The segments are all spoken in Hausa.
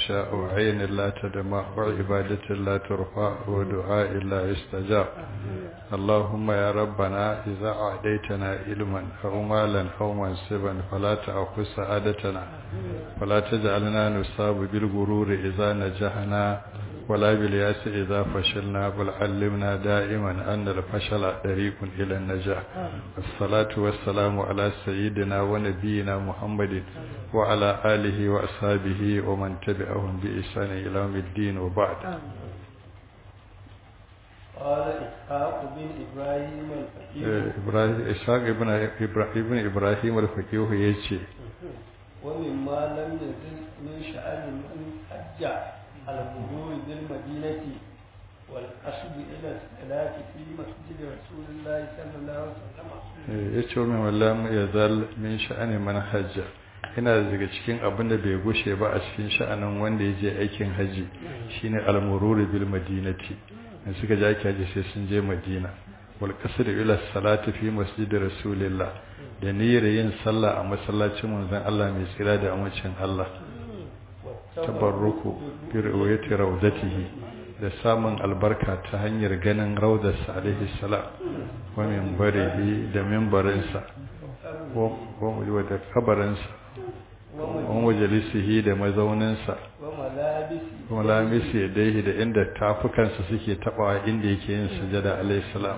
تخشى وعين لا تدمع وعبادة لا ترفع ودعاء لا يستجاب اللهم يا ربنا إذا أعديتنا علما أو مالا أو منصبا فلا تأخذ سعادتنا ولا تجعلنا نصاب بالغرور إذا نجحنا ولا بالياس إذا فشلنا بل علمنا دائما أن الفشل طريق إلى النجاح الصلاة والسلام على سيدنا ونبينا محمد وعلى آله وأصحابه ومن تبعهم بإحسان إلى يوم الدين وبعد قال إسحاق بن إبراهيم الفقيه إبراهيم إسحاق ابن ابن إبراهيم الفقيه يجي ومما لم يزل من شأن من حج المرور بالمدينة والقصد إلى الصلاة في مسجد رسول الله صلى الله عليه وسلم ya ce min wallam ya zal min sha'ani man hajja ina daga cikin abin da bai gushe ba a cikin sha'anin wanda ya je aikin haji shine al-murur bil madinati in suka je aikin haji sai sun je madina wal qasd ila salati fi masjid rasulillah da niyyar yin sallah a masallacin manzon Allah mai tsira da amincin Allah tabarruku bi riwayati rawdatihi da samun albarka ta hanyar ganin raudarsa alaihi salam wa minbarihi da minbarinsa wa da kabarinsa wa majalisihi da mazauninsa وملابسه wa lamisi yadaihi da inda tafukansa suke tabawa inda yake yin sujada alaihi salam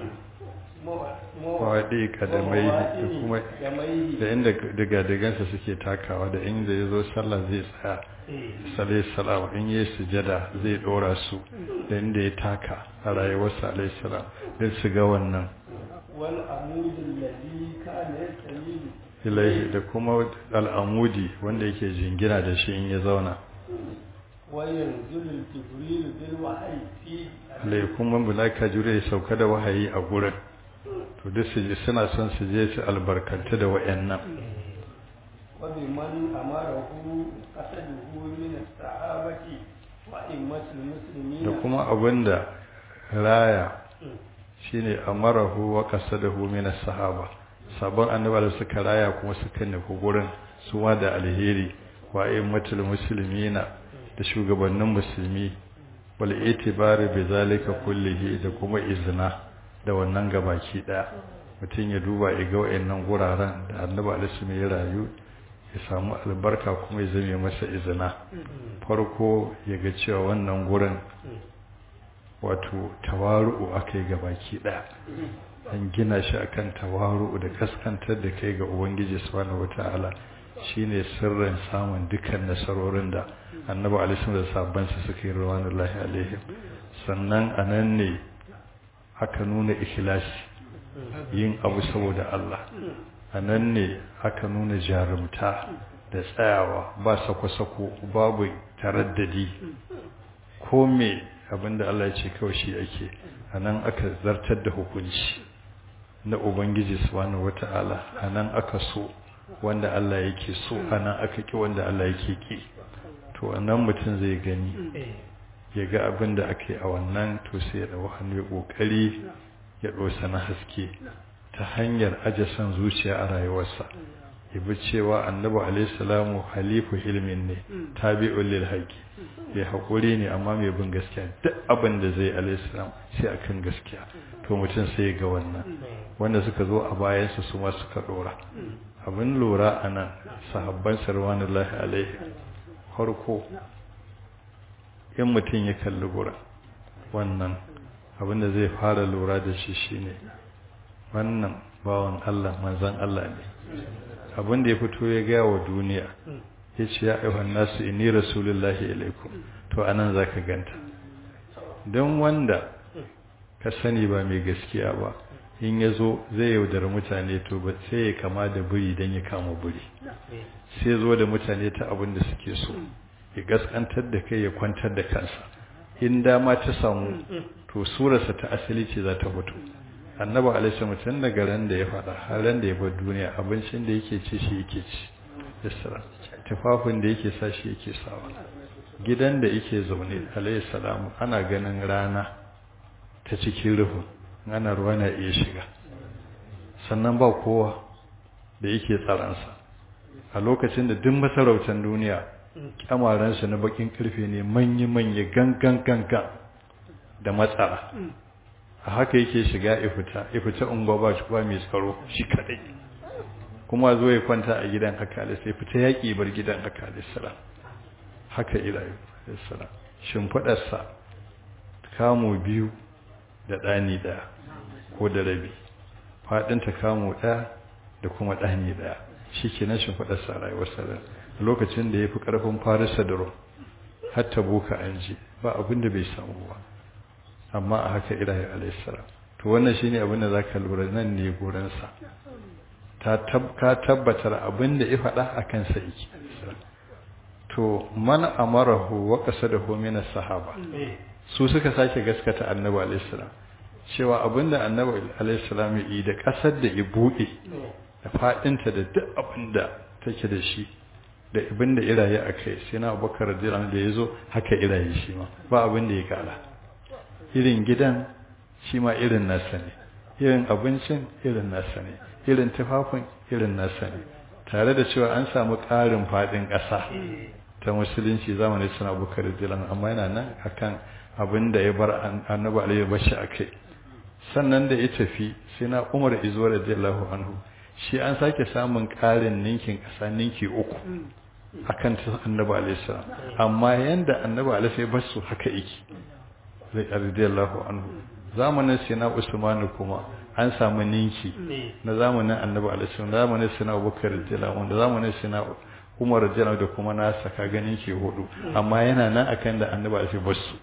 wa wadi kadamai da kuma قدميه da inda diga-digansa suke takawa da inda ya zo sallah zai tsaya salai salam in yi sujada zai dora su da inda ya taka a rayuwarsa alaihi salam don su ga wannan والعمود الذي كان يستميل ilaihi da kuma al'amudi wanda yake jingina da shi in ya zauna وينزل الجبريل بالوحي فيه alai kuma mulaka jure ya sauka da wahayi a gurin to duk su je suna son su je su albarkanta da wayannan وبمن أمره قصده من الصحابة وأئمة da المسلمين kuma abinda raya shine amarahu wa qasadahu min as-sahaba sabon annabawa da suka raya kuma suka nufi gurin su ma da alheri wa ayyumatul muslimina da shugabannin musulmi wal itibari bi zalika kullihi da kuma izina da wannan gabaki daya mutum ya duba ya ga wayannan guraren da annabi alaihi ya rayu ya samu albarka kuma ya zame masa izina farko ya ga cewa wannan gurin wato tawaru'u aka yi gabaki ɗaya an gina shi akan tawaru'u da kaskantar da kai ga ubangiji subhanahu wata'ala shine sirrin samun dukkan nasarorin da annabi alaihi da sabban su suka yi rawanullahi alaihim sannan anan ne aka nuna ikhlasi yin abu saboda Allah anan ne aka nuna jarumta da tsayawa ba sako-sako babu taraddadi ko me abinda Allah ya ce kawai shi ake anan aka zartar da hukunci na ubangiji subhanahu wata'ala anan aka so wanda Allah yake so anan aka ki wanda Allah yake ki to anan mutum zai gani ya ga abinda ake a wannan to sai ya dawo hannu ya kokari ya dosa na haske ta hanyar aje san zuciya a rayuwarsa yabi cewa annabi alaihi salamu halifu ilmin ne tabi'ul lil haqi ya hakuri ne amma mai bin gaskiya duk abin da zai alaihi salam sai akan gaskiya to mutum sai ga wannan wanda suka zo a bayansa su ma suka dora abin lura anan sahabban sarwanullahi alaihi farko in mutum ya kalli gura wannan abin da zai fara lura da shi shine wannan bawan Allah manzon Allah ne abin da ya fito ya gaya wa duniya ya ce ya aiwan nasu inni rasulullahi ilaikum to anan za ka ganta don wanda ka sani ba mai gaskiya ba in ya zo zai yaudar mutane to ba sai ya kama da buri don ya kama buri sai zo da mutane ta abin da suke so ya gaskantar da kai ya kwantar da kansa in dama ta samu to surarsa ta asali ce za ta fito annabi alaihi mutum daga ran da ya faɗa har ran da ya bar duniya abincin da yake ci shi yake ci yasra tufafin da yake sa shi yake sawa gidan da yake zaune alaihi salamu ana ganin rana ta cikin rufin ana ruwa na iya shiga sannan ba kowa da yake tsaransa a lokacin da duk masarautar duniya kyamaransa na bakin karfe ne manya-manya gangan gangan da matsara a haka yake shiga ifita ifita unguwa ba shi ba mai tsaro shi kadai kuma zo ya kwanta a gidan haka sai fita yaƙi bar gidan haka alisala haka ilayu alisala shimfiɗarsa kamo biyu da ɗani ɗaya ko da rabi faɗinta kamo ɗaya da kuma ɗani ɗaya shi ke nan shimfiɗarsa a rayuwarsa da lokacin da ya fi ƙarfin farisa da rom har ta boka an ji ba abin da bai samu ba amma a haka ilahi alaihissalam to wannan shine abin da zaka lura nan ne gurinsa ta ka tabbatar abin da ya faɗa a kansa yake to man amarahu wa qasadahu min as-sahaba su suka sake gaskata annabi alaihissalam cewa abin da annabi alaihissalam ya yi da ƙasar da ya buɗe da faɗinta da duk abin da take da shi da abin da iraye a kai sai na abubakar radiyallahu da ya zo haka iraye shi ma ba abin da ya kara irin gidan shi ma irin nasa ne irin abincin irin nasa ne irin tufafin irin nasa ne tare da cewa an samu ƙarin faɗin ƙasa ta musulunci zamanin suna bukar dilan amma yana nan akan abin da ya bar annabi alayhi bashi a kai sannan da ya tafi sai na umar izuwa radiyallahu anhu shi an sake samun ƙarin ninkin ƙasa ninki uku akan ta annabi alayhi salam amma yanda annabi alayhi ya basu haka yake radiyallahu anhu zamanin sina usman kuma an samu ninki na zamanin annabi alaihi zamanin sina abubakar radiyallahu anhu zamanin sina umar radiyallahu da kuma nasa ka ganin ki hudu amma yana nan akan da annabi alaihi basu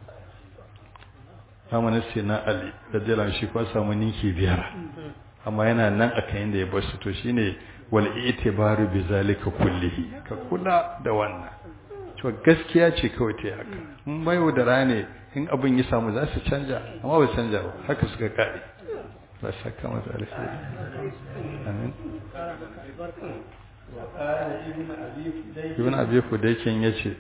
zamanin sina ali radiyallahu shi kuma samu ninki biyar amma yana nan akan yanda ya basu to shine wal itibaru bi zalika kullihi ka kula da wannan to gaskiya ce kawai ta haka in mai da rane in abin ya samu za su canja amma ba canja ba haka suka kare ba saka masa alheri amin ibn abi fudaykin yace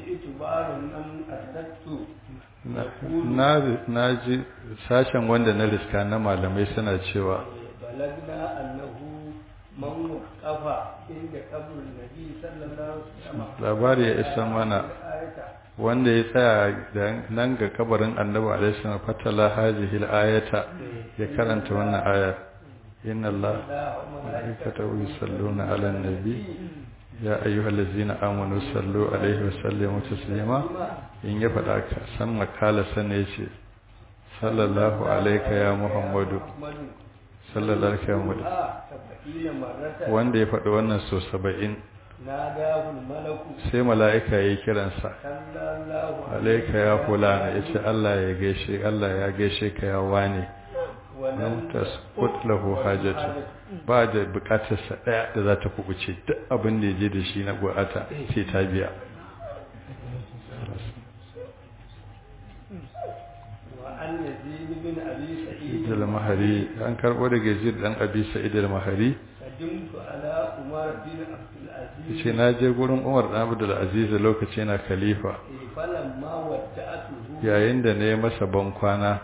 na na ji sashen wanda na riska na malamai suna cewa balagna annahu man waqafa inda qabrin nabi sallallahu alaihi wasallam labari ya isa mana wanda ya tsaya nan ga kabarin annabi alaihi salam fatala hadhihi ayata ya karanta wannan aya inna allaha malaikatahu yusalluna ala nabi ya ayyuhallazina amanu sallu alaihi wa sallimu taslima in ya faɗa ka san makala sanne yace sallallahu alaika ya muhammadu sallallahu alaihi wa muhammadu wanda ya faɗi wannan so saba'in sai mala'ika ya yi kiransa alaika ya fulana ya ce Allah ya gaishe Allah ya gaishe ka ya wane nan tasbut lahu hajatu ba da bukatarsa ɗaya da za ta kubuce duk abin da ya je da shi na buƙata sai ta biya mahari an karɓo daga yazid dan abi sa'id al-mahari ce na je gurin umar ɗan abdul aziz lokaci na khalifa yayin da ne masa ban kwana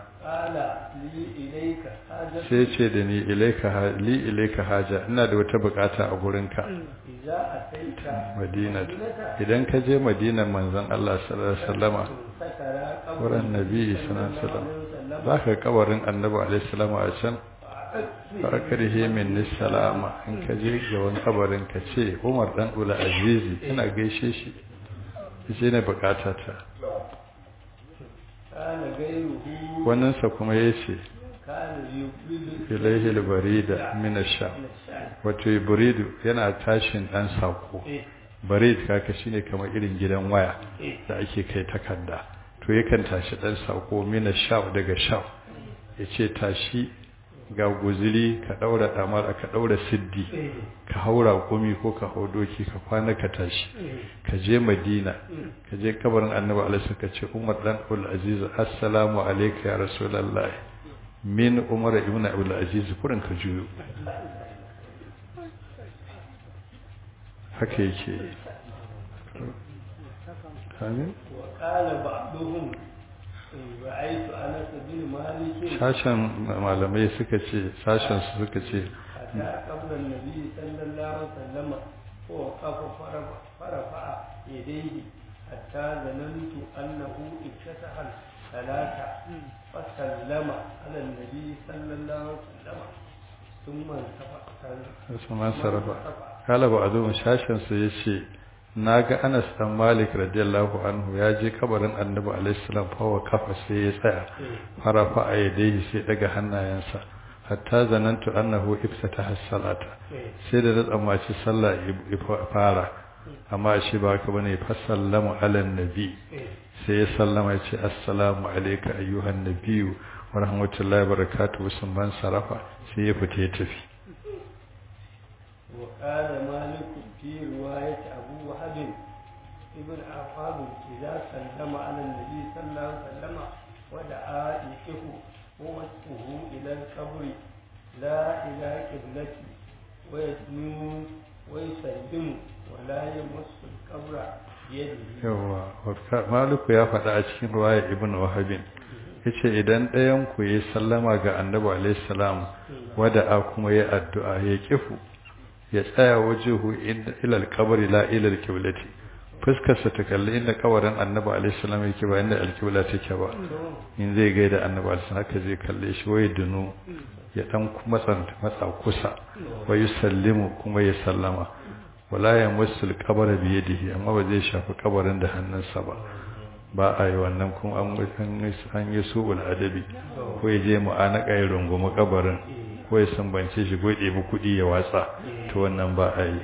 sai ce da ni ilaika li ilaika haja ina da wata bukata a gurinka madina idan ka je madina manzon Allah sallallahu alaihi wasallama wurin nabi sallallahu alaihi wasallam zaka kabarin annabi alaihi wasallama a can farkarhe min salama in ka je gaban kabarin ka ce umar dan ula azizi ina gaishe shi yace ne bukata ta wannan sa kuma yace ilaihi albarida min ash-sham wato buridu yana tashin dan sako barid kaka shine kamar irin gidan waya da ake kai takarda to yakan tashi dan sako min ash-sham daga sham yace tashi ga guziri ka daura damar ka daura siddi ka haura komi ko ka hau doki ka kwana ka tashi ka je madina ka je kabarin annabi alaihi ka ce umar dan ul aziz assalamu alayka ya rasulullah min umar ibn abdul aziz kurin ka juyo haka yake amin wa qala ba'duhum ra'aytu anas bin malik sashen malamai suka ce sashen su suka ce hatta qabla an-nabi sallallahu alaihi wasallam ko kafa farafa يديه حتى ظننت أنه افتتح الصلاة فسلم على النبي صلى الله عليه وسلم ثم انصرف ثم انصرف قال بعضهم شاشن su yace naga Anas dan Malik radiyallahu anhu ya je kabarin Annabi alaihi salam fa wa kafa sai ya tsaya farafa a yadai sai daga hannayensa hatta zanantu annahu iftataha as-salata sai da tsammaci sallah fara amma shi ba ka bane fa sallamu ala nabi sai ya sallama ya ce assalamu alayka ayyuhan nabiyyu wa rahmatullahi wa barakatuhu sun ban sarafa sai ya fita ya tafi وقال مالك في رواية أبو وهب ابن عفان إذا سلم على النبي صلى الله عليه وسلم ودعا يكه ووجهه إلى القبر لا إلى قبلته ويدنو ويسلم ولا يمس القبر بيده yawa maliku ya faɗa a cikin ruwaya ibn wahabin yace idan ɗayan ku yi sallama ga annabi alaihi salam wada'a kuma ya addu'a ya kifu ya tsaya wajehu ila alqabri la ila alqiblati fuskar sa ta kalli inda kabarin annabi alaihi salam yake ba inda alqibla take ba in zai gaida annabi alaihi salam haka zai kalle shi waye dunu ya dan matsa matsa kusa wa yusallimu kuma ya sallama wala ya musul qabra bi yadihi amma ba zai shafi kabarin da hannunsa ba ba a yi wannan kuma an yi su'ul adabi ko ya je mu'anaka ya rungumi kabarin ko ya sambance shi ko ya ɗebi kuɗi ya watsa to wannan ba a yi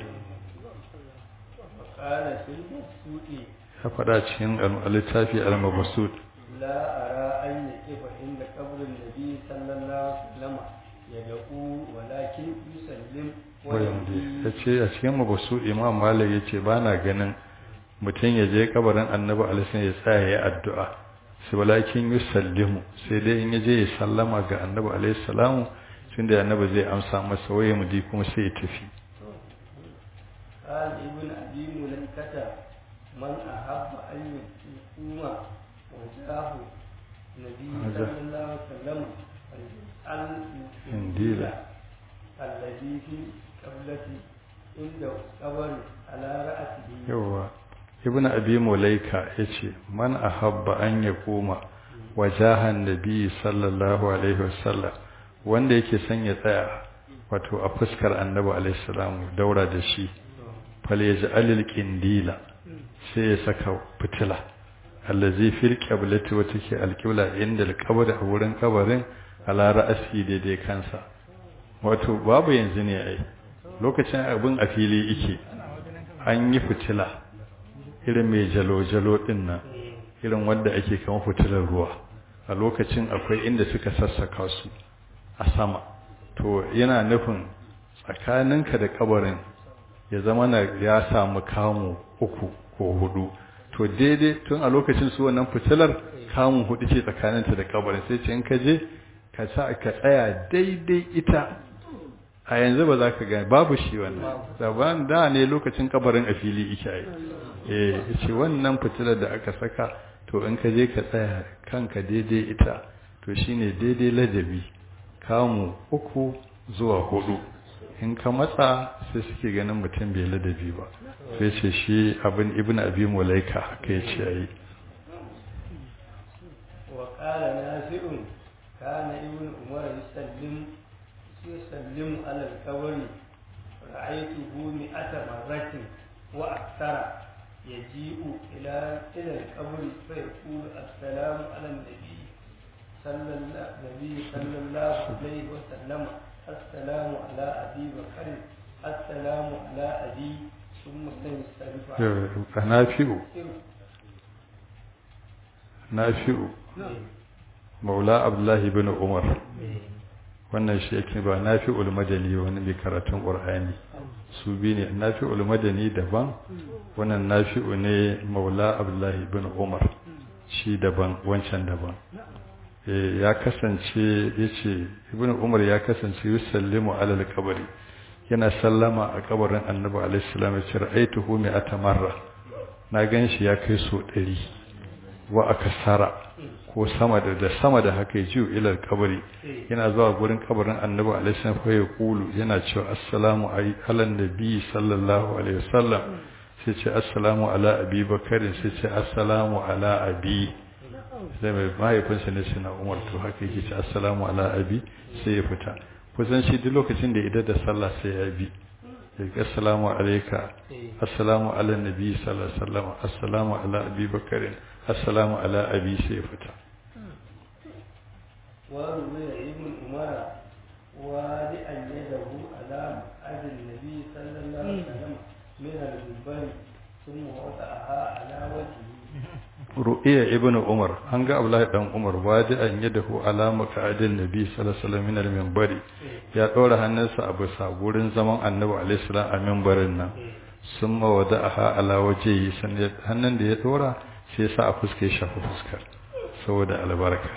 ya faɗa cikin littafi al-mabsut لا أرى أن يقف عند قبر النبي صلى الله عليه وسلم يدعو ولكن يسلم wayanda ya ce a cikin mabsut imam malik ya ce ba na ganin mutum ya je kabarin annabi alisun ya tsaya ya addu'a sai walakin yusallimu sai dai in ya je ya sallama ga annabi alaihi salamu tun da annabi zai amsa masa waye mudi kuma sai ya tafi قال ابن أبي مليكة من أحب أن يقوم وجاه النبي صلى الله عليه وسلم إنديلا الذي في قبلته عند قبر على رأسه yawa ibn abi mulaika yace man ahabba an yakuma wajahan nabi sallallahu alaihi wasallam wanda yake son ya tsaya wato a fuskar annabi alaihi salamu daura da shi fal yaj'alil qindila sai ya saka fitila allazi fil qiblati wa take alqibla inda alqabr a wurin kabarin ala ra'asi daidai kansa wato babu yanzu ne ai lokacin abin a fili yake an yi fitila irin mai jalo-jalo din nan irin wanda ake kama fitilar ruwa a lokacin akwai inda suka sassaka su a sama to yana nufin tsakaninka da kabarin ya zama na ya samu kamu uku ko hudu to daidai tun a lokacin su wannan fitilar kamun hudu ce tsakaninta da kabarin sai ce in ka je ka sa ka tsaya daidai ita a yanzu ba za ka gani babu shi wannan daban da ne lokacin kabarin a fili ike yi eh ce wannan fitilar da aka saka to in ka je ka tsaya kanka daidai ita to shine daidai ladabi kamu uku zuwa hudu in ka matsa sai suke ganin mutum bai ladabi ba sai ce shi abin ibn abi mulaika haka ya ce yi وقال نافع كان ابن عمر يسلم يسلم على القبر رأيته مئة مرة وأكثر يجيء إلى إلى القبر فيقول السلام على النبي صلى الله النبي صلى الله عليه وسلم السلام على أبي بكر السلام على أبي ثم ينصرف nafi'u nafi'u maula abdullahi bin umar wannan shi yake ba nafi'ul madani wani mai karatun qur'ani su bi ne nafi'ul madani daban wannan nafi'u ne maula abdullahi bin umar shi daban wancan daban ya kasance yace ibnu umar ya kasance yusallimu ala al-qabri yana sallama a kabarin annabi alaihi salam ya ce ra'aituhu mi'ata marra na ganshi ya kai so 100 wa akasara ko sama da da sama da haka ya jiyo ilal kabari yana zuwa gurin kabarin annabi alaihi salam fa ya kulu yana cewa assalamu ala nabi sallallahu alaihi wasallam sai ce assalamu ala abi bakarin sai ce assalamu ala abi sai mai mahaifinsa ne suna umar to haka yake ce assalamu ala abi sai ya fita kusan shi duk lokacin da idan da sallah sai ya bi daga assalamu alaika assalamu ala nabi sallallahu alaihi wasallam assalamu ala abi bakarin assalamu ala abi sai ya fita وروي ابن عمر وادئا يده على مقعد النبي صلى الله عليه وسلم من المنبر ثم وضعها على وجهه ru'iya ibn umar an ga abdullahi dan umar wadi an yadahu ala maq'adin nabi sallallahu alaihi wasallam min al-minbari ya dora hannunsa a bisa gurin zaman annabi alaihi salam a minbarin nan summa wada'aha ala wajhihi sannan hannun da ya dora sai sa a fuske shafa fuskar saboda albarka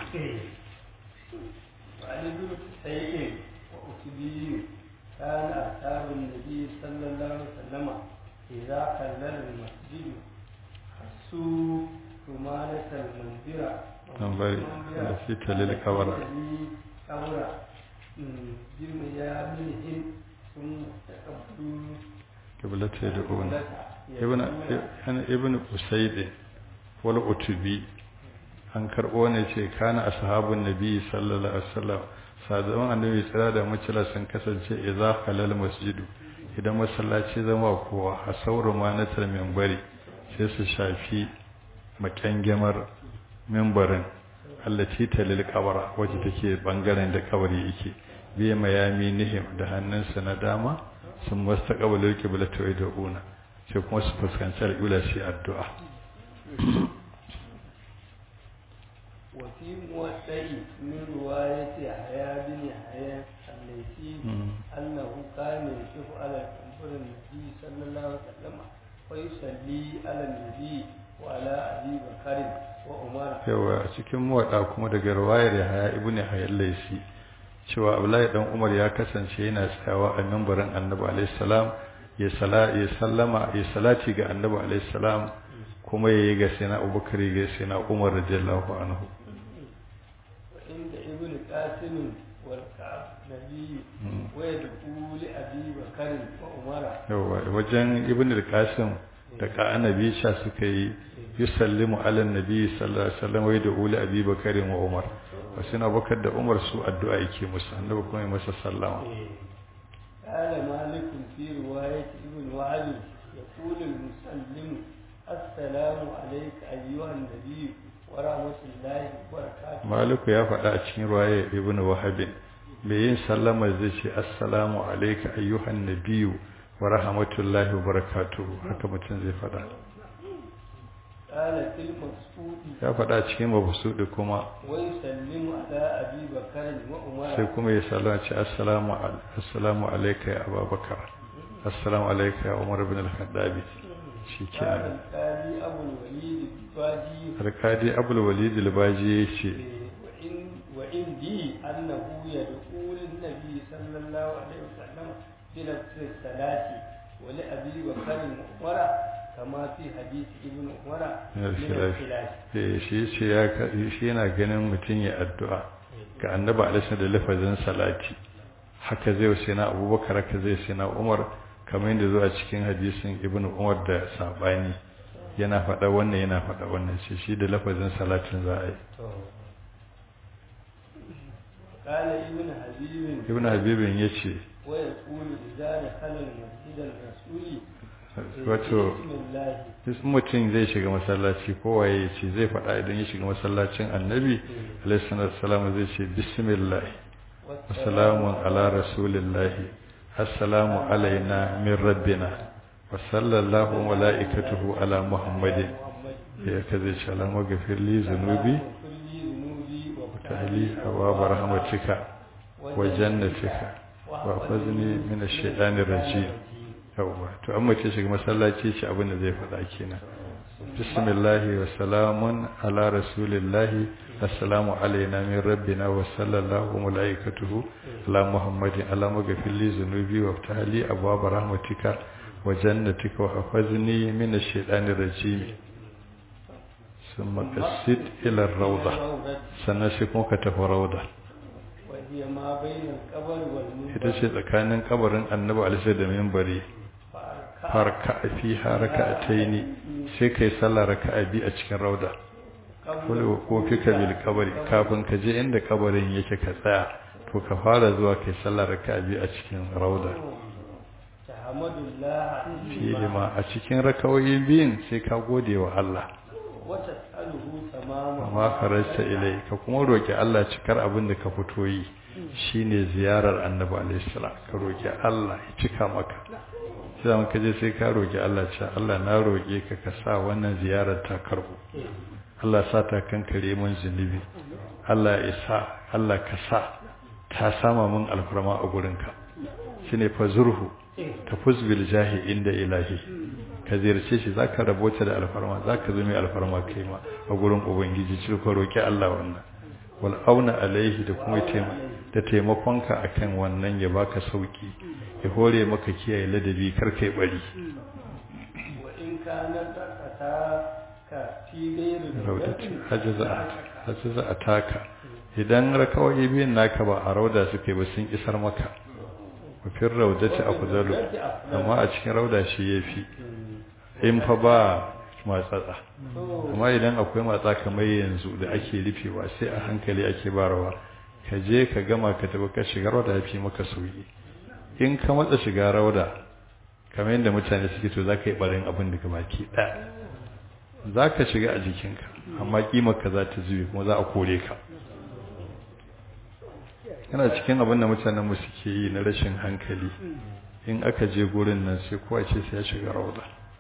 وعن ابن سعيد وأتبي كان أصحاب النبي صلى الله عليه وسلم إذا خلل المسجد حسوا رمانة المنبرة منبر التي تلي القبر. قبر بميامنهم ثم تقبلوا قبلة يدعون ibn ibn usayd wal utubi an karbo ne ce kana ashabun nabi sallallahu alaihi wasallam sadawan annabi tsira da mucila sun kasance idza halal masjidu idan masallaci zama kowa a sauru ma na minbari sai su shafi makyangemar mimbarin allati talil qabra waje take bangaren da kabari yake biya mayami nihim da hannunsa na dama sun mastaqbalu qiblatu iduna sai kuma su fuskanci al'ula shi addu'a وفي موسع من رواية يحيى بن يحيى الليثي أنه كان يقف على قبر النبي صلى الله عليه وسلم ويصلي على النبي وعلى أبي بكر وعمر yawa a cikin mawaɗa kuma daga ruwayar yahaya ibn yahya laisi cewa abdullahi dan umar ya kasance yana tsayawa a mimbarin annabi alaihi salam ya sala ya sallama ya salati ga annabi alaihi salam kuma yayi ga sayyidina abubakar ga sayyidina umar radiyallahu anhu وعند ابن قاسم والكعب نبي ويدعو لأبي بكر وعمر yawa wajen ibn al-qasim da ka annabi sha suka yi yusallimu ala nabi sallallahu alaihi wasallam wa yad'u li abi bakr wa umar wasu na bakar da umar su addu'a yake musu annabi kuma ya masa sallama قال مالك في رواية ابن وهب يقول المسلم السلام عليك أيها النبي ورحمة الله وبركاته maliku ya faɗa a cikin ruwaya ibn wahabin mai yin sallama zai ce assalamu alayka ayyuhan nabiyyu wa rahmatullahi wa barakatuhu haka mutum zai faɗa قال في المقصود ya faɗa cikin mabsudi kuma ويسلم على أبي بكر وعمر sai kuma ya sallama ce assalamu al- assalamu alayka ya abubakar assalamu alayka ya umar ibn al-khattabi قال shikenan القاضي أبو الوليد الباجي alkadi abul walid al-baji yace وإن وعندي أنه يدعو للنبي صلى الله عليه وسلم بنفس الصلاة ولأبي بكر وعمر كما في حديث ابن عمر من من الخلاف. الخلاف eh shi ce ya ka- shi yana ganin mutum ya addu'a ga annabi alaihi da lafazin salati haka zai wa sai na abubakar haka zai sai na umar kamar yadda zuwa cikin hadisin ibnu umar da sabani yana faɗa wannan yana faɗa wannan shi shi da lafazin salatin za a yi قال ابن حبيب ibnu habibin ya ce ويقول إذا دخل المسجد الرسول wato بسم الله duk mutum zai shiga masallaci kowa ya ce zai faɗa idan ya shiga masallacin annabi alaihi salatu zai ce bismillah wasalamun ala rasulillahi assalamu alaina min rabbina wa sallallahu mala'ikatuhu ala muhammadin ya kaze ce alama gafir li zunubi tahli hawa rahmatika wa jannatika wa fazni min ash-shaytanir rajim yawa to an mace shiga masallaci ce abin da zai faɗa kenan bismillah wa salamun ala rasulillahi assalamu alaina min rabbina wa sallallahu malaikatuhu ala muhammadin ala maghfir li zunubi wa ftahli abwaab rahmatika wa jannatika wa hafazni min ash-shaytanir rajim ثم قصد إلى الروضة سنسكم كتف روضة وهي ما بين القبر والمنبر ita ce tsakanin kabarin annabi alisa da mimbari farka fiha raka'ataini sai kai sallah raka'a bi a cikin rauda kullu ko fika bil kabari kafin ka je inda kabarin yake ka tsaya to ka fara zuwa kai sallah raka'a bi a cikin rauda tahmadullah fihi ma a cikin rakawoyi biyun sai ka gode wa Allah wa tas'aluhu tamama amma farasta ilai ka kuma roki Allah cikar abin da ka fito yi shine ziyarar annabi alaihi salam ka roki Allah ya cika maka sai mun kaje sai ka roki Allah cewa Allah na roke ka ka sa wannan ziyarar ta karbu Allah sa ta kankare mun zunubi Allah ya sa Allah ka sa ta sama mun alfarma a gurinka shine fazurhu tafuz bil jahi inda ilahi ka ziyarce shi zaka rabota da alfarma zaka zo mai alfarma kai ma a gurin ubangiji ci ka roki Allah wannan wal auna alaihi da kuma da taimakonka akan wannan ya baka sauki ya hore maka kiyaye ladabi kar kai bari wa in kana takata ka fi gairu raudati hajaza hajaza ataka idan rakawai biyan naka ba a rauda suke ba sun isar maka mafin raudati afdalu amma a cikin rauda shi yafi in fa ba matsatsa amma idan akwai matsa kamar yanzu da ake rufewa sai a hankali ake barawa ka je ka gama ka tafi ka shiga rauda yafi maka sauki in ka matsa shiga rauda kamar yadda mutane suke to za ka yi barin abin da baki ɗaya za ka shiga a jikinka amma ka za ta zube kuma za a kore ka yana cikin abin da mutanen mu suke yi na rashin hankali in aka je gurin nan sai kowa ce sai ya shiga rauda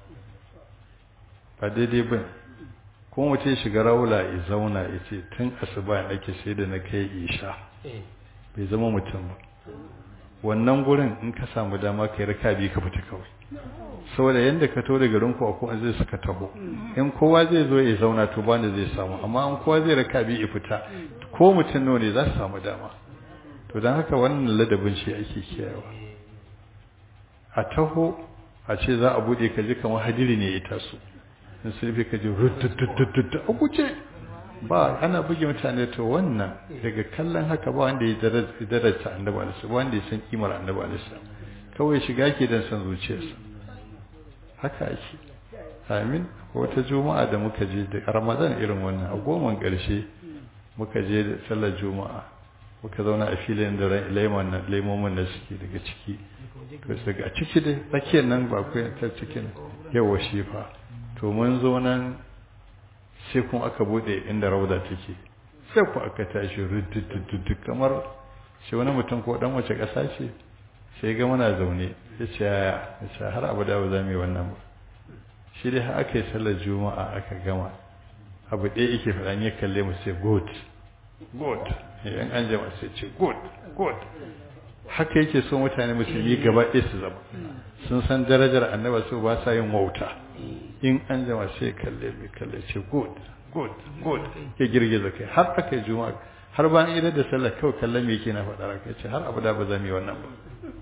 ba daidai ba kuma mutum ya shiga raula ya zauna ya ce tun asuba nake sai da na kai isha bai zama mutum ba wannan gurin in ka samu dama kai raka biyu ka fita kawai saboda yanda ka to da garin ku akwai zai suka tabo in kowa zai zo ya zauna to bani zai samu amma in kowa zai raka biyu ya fita ko mutum nawa ne za su samu dama to don haka wannan ladabin shi ake kiyayewa a taho a ce za a bude ka ji kamar hadiri ne ya taso in sulfi ka ji rutututututu a guje ba ana buge mutane to wannan daga kallon haka ba wanda ya daraja annabi alaihi ba wanda ya san kimar annabi alaihi kawai shiga ke dan san zuciyarsa haka ake amin ko wata juma'a da muka je da ramadan irin wannan a goman ƙarshe muka je da sallar juma'a muka zauna a filin da lemon nan lemomin da suke daga ciki to daga ciki dai tsakiyar nan ba ku ta cikin yawa shi fa to mun zo nan sai kuma aka bude inda rauda take sai ku aka tashi rudududu kamar shi wani mutum ko dan wace ƙasa ce sai ga muna zaune ya ce yaya ya ce har abu da ba za mu yi wannan ba shi dai har aka yi sallar juma'a aka gama abu ɗaya yake faɗa ya kalle mu sai good good yan an jama sai ce good good haka yake so mutane musulmi gaba ɗaya su zama sun san darajar annaba su ba sa yin wauta in an jama sai kalle mai kalle ce good good good ya girgiza kai har aka yi juma'a har bayan idan da sallah kawai kalle me yake na faɗa raka ce har abada ba za mu yi wannan ba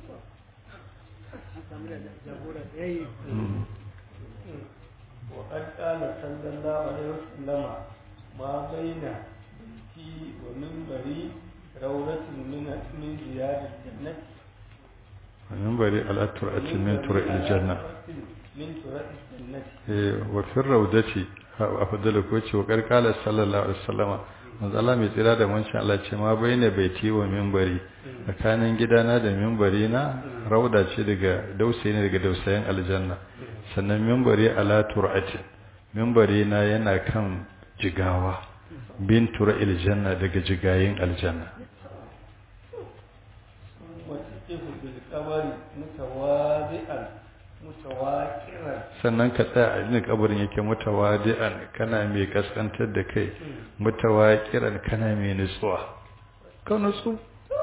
وقد قال صلى الله عليه وسلم ما بين بيتي ومنبري روضة من من زياد الجنة ومنبري على ترعة من ترع الجنة من ترع الجنة وفي الروضة أفضل كوتي وقد قال صلى الله عليه وسلم manzo Allah mai tsira da wancan Allah ce ma bayyana baiti wa minbari tsakanin gidana da minbari na rauda ce daga dausayi ne daga dausayin aljanna sannan minbari ala tur'ati minbari na yana kan jigawa bin tura'il janna daga jigayin aljanna وتقف بالقبر متواضعا متواكرا sannan ka tsaya a inda kabarin yake mutawadi'an kana mai kaskantar da kai mutawakiran kana mai nutsuwa ka nutsu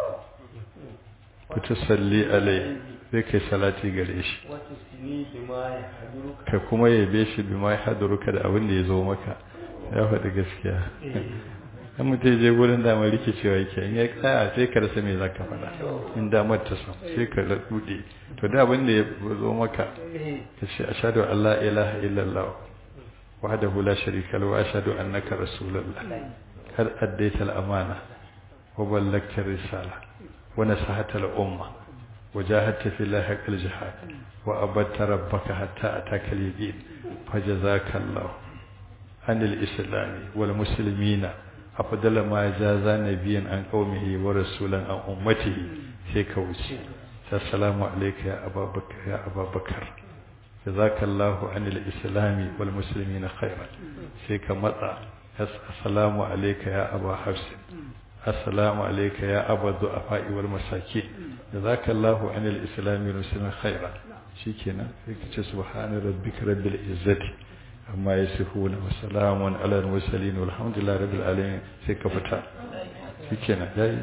ku salli alai sai kai salati gare shi وتسني بما يحضرك ka kuma yabe shi bi ma hadaruka da abin da ya zo maka ya faɗi gaskiya in mutum je gurin damar rikicewa yake in ya tsaya sai ka rasa me zaka faɗa in damar ta san sai ka rude to da abin da ya zo maka ka ce ashhadu an la ilaha illallah wahdahu la sharika lahu wa ashhadu annaka rasulullah kad addaita al-amana wa ballagta risala wa nasahata al-umma وجاهدت في الله حق الجهاد وأبدت ربك حتى أتاك اليقين فجزاك الله عن الإسلام والمسلمين أفضل ما جاز نبيا عن قومه ورسولا عن أمته سيكوشي السلام عليك يا أبا بكر يا أبا بكر جزاك الله عن الإسلام والمسلمين خيرا سيك مطع السلام عليك يا أبا حفص السلام عليك يا أبا الضعفاء والمساكين جزاك الله عن الإسلام والمسلمين خيرا شكرا فيك سبحان ربك رب العزة amma ya sifu na wasalamun ala musalin walhamdulillah rabbil alamin sai ka fita shikenan yayi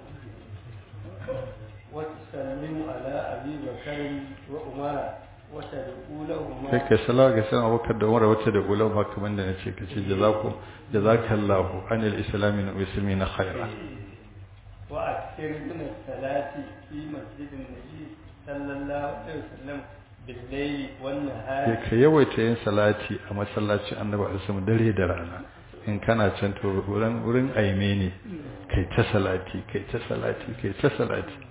وتسلم على أبي بكر وعمر وتدعو لهما sai ka salawa ga sanan abubakar da umar wata da ulama kamar da nace kace jazaku jazakallahu anil islamin wa muslimina khaira وأكثر من الصلاة في مسجد النبي صلى الله عليه وسلم بالليل والنهار sai ka yawaita yin salati a masallacin annabi alaihi dare da rana in kana can to wurin wurin aime ne kai ta salati kai ta salati kai ta salati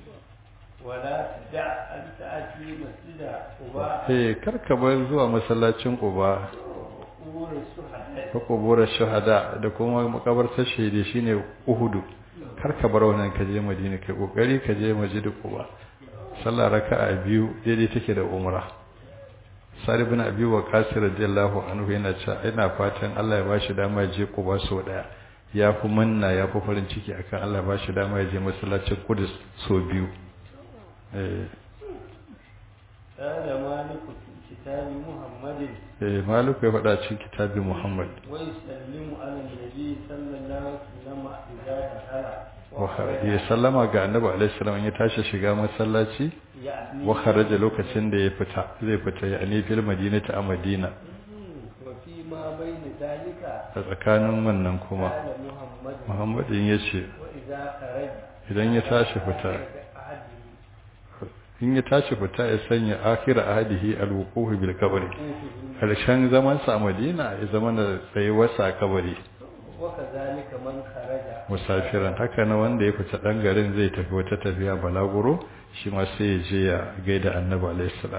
ولا تدع أن تأتي مسجد قباء eh kar ka bar zuwa masallacin Quba قبور الشهداء ko kuburar shahada da kuma makabartar shahidi shine Uhudu kar ka bar wannan ka je Madina kai kokari ka je Masjid Quba sallah raka'a biyu daidai take da umra Sa'id ibn Abi Waqqas radiyallahu anhu yana cewa ina fatan Allah ya bashi dama ya je Quba so daya ya fi manna ya fi farin ciki akan Allah ya bashi dama ya je masallacin Qudus so biyu eh قال مالك في كتاب محمد eh Malik ya faɗa cikin kitabin Muhammad ويسلم على النبي صلى الله عليه وسلم إذا دخل wa ya sallama ga Annabi alaihi salam ya tashi shiga masallaci يعني wa kharaja lokacin da ya fita zai fita ya ne fil madinati a Madina وفيما بين ذلك a tsakanin wannan kuma قال محمد Muhammadin ya ce وإذا خرج idan ya tashi fita أحد in ya tashi fita ya sanya akhira ahadihi alwuquf bil qabri karshen zaman sa a Madina ya zama da tsayuwarsa a kabari وكذلك من خرج musafiran haka na wanda ya fita dan garin zai tafi wata tafiya balaguro shi ma sai ya je ya gaida Annabi alaihi salam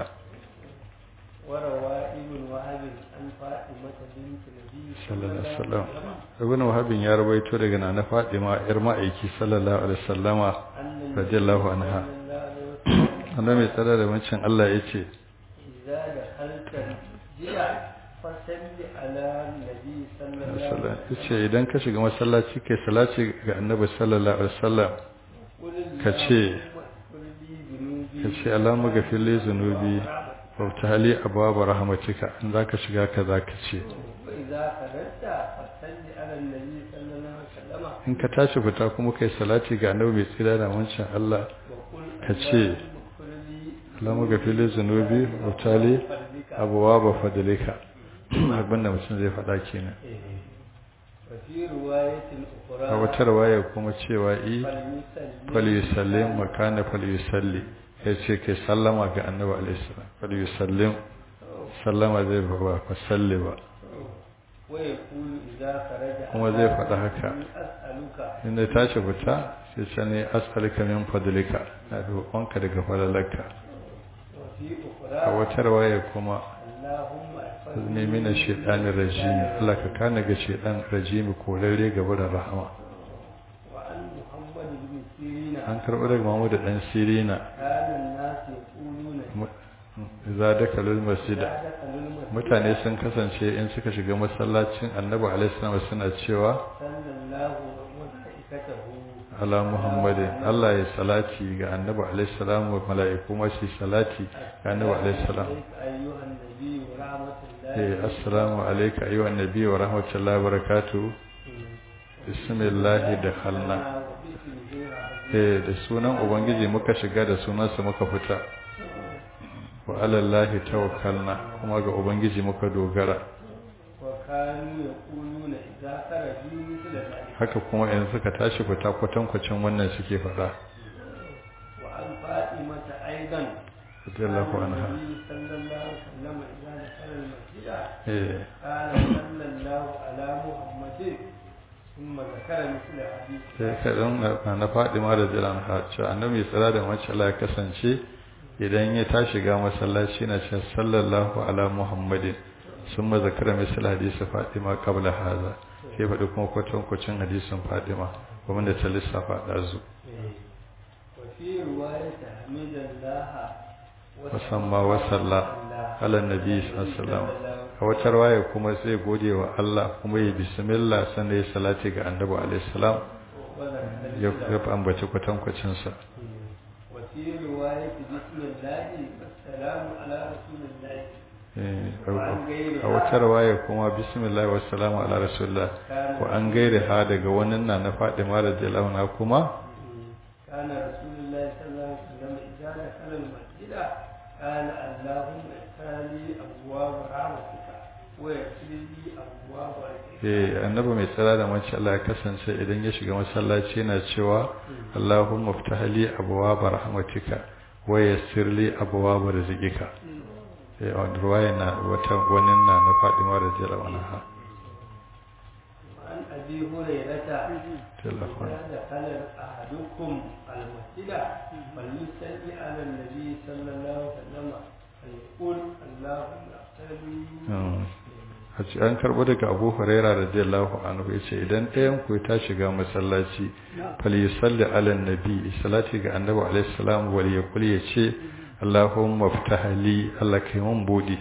وروى ابن وهب عن فاطمة بنت النبي sallallahu alaihi wasallam ibn wahabin ya rawaito daga nana Fatima yar ma'aiki sallallahu alaihi wasallama أن radiyallahu anha صلى الله عليه وسلم annabi mai tsara da wancan Allah ya ce إذا دخلت المسجد فصل على النبي صلى الله عليه sallallahu وسلم yace idan ka shiga masallaci kai salati ga annabi sallallahu alaihi wasallam قل ka ce قل لي ذنوبي ka ce Allahumma ghafir li zunubi wa tali abwaab rahmatika in zaka shiga ka zaka ce وإذا خرجت فصل على النبي صلى الله عليه وسلم in ka tashi fita kuma kai salati ga annabi mai tsira da wancan Allah وقل ka ce اللهم اغفر لي Allahumma ghafir li zunubi wa tali فضلك abwaab fadlika abin da mutum zai faɗa kenan وفي رواية أخرى a wata rawaya kuma cewa i فليسلم falyusallim makana falyusalli ya ce kai sallama ga annabi alaihi salam falyusallim sallama zai ba ba fa salli ba ويقول إذا خرج kuma zai faɗa haka أني أسألك inda ya tashi fita sai ce ne as'aluka min fadlika na roƙonka daga falalarka وفي a أخرى wata rawaya kuma اللهم احفظني ne mina shaitanir rajimi Allah ka kana ga shaitan rajimi korarre ga barin rahama وعن محمد بن سيرين an karɓi daga Muhammad dan Sirina كان الناس يقولون za da kalul masjida إذا دخلوا المسجد mutane sun kasance in suka shiga masallacin annabi alaihissalam suna cewa صلى الله وملائكته ala muhammadin Allah ya salati ga annabi alaihissalam wa mala'iku ma su salati ga annabi alaihissalam عليك أيها النبي ورحمة الله eh assalamu alayka ayyuhan nabiy wa rahmatullahi wa barakatuh bismillah dakhalna وباسمه رحمة eh da sunan ubangiji muka shiga da sunansa muka fita wa ala allahi tawakkalna kuma ga ubangiji muka dogara وكانوا يقولون إذا خرجوا مثل ذلك haka kuma in suka tashi fita kwatankwacin wannan suke faɗa وعن فاطمة أيضا radiyallahu anha النبي صلى الله عليه وسلم إذا دخل المسجد eh قال صلى الله على محمد ثم ذكر مثل حديث sai kaɗan na Fadima da jiran ha ce annabi tsira da mace Allah ya kasance idan ya tashi ga masallaci na ce sallallahu ala muhammadin sun ma zakara misal hadisi Fadima qabla haza sai faɗi kuma kwatankwacin hadisin Fadima kuma da ta lissafa ɗazu وفي رواية حميد الله musamman wasalla ala nabi sallallahu a wata rawaya kuma sai gode wa Allah kuma ya bismillah sannan ya salati ga annabi alaihi salam ya ya ambaci kwatankwacin sa وفي رواية بسم الله والسلام على رسول الله Eh, a wata rawaya kuma bismillah wa salamu ala rasulullah wa an gaire ha daga wannan na na Fadima radiyallahu anha kuma كان رسول الله صلى الله عليه وسلم إذا دخل المسجد قال اللهم افتح لي أبواب رحمتك ويغفر لي أبواب رحمتك eh annabi mai tsara da mace Allah ya kasance idan ya shiga masallaci yana cewa Allahumma ftah li abwaab rahmatika wa yassir li abwaab rizqika eh a ruwaya na wata wannan na na Fatima radiyallahu anha وعن أبي هريرة telefon إذا دخل أحدكم المسجد فليصلي على النبي صلى الله عليه وسلم فيقول اللهم اغفر لي a ce an karbo daga Abu Huraira radiyallahu anhu yace idan ɗayan ku ta shiga masallaci fal yusalli ala nabi salati ga annabi alaihi salam wal yaqul yace Allahumma ftah li Allah kai mun budi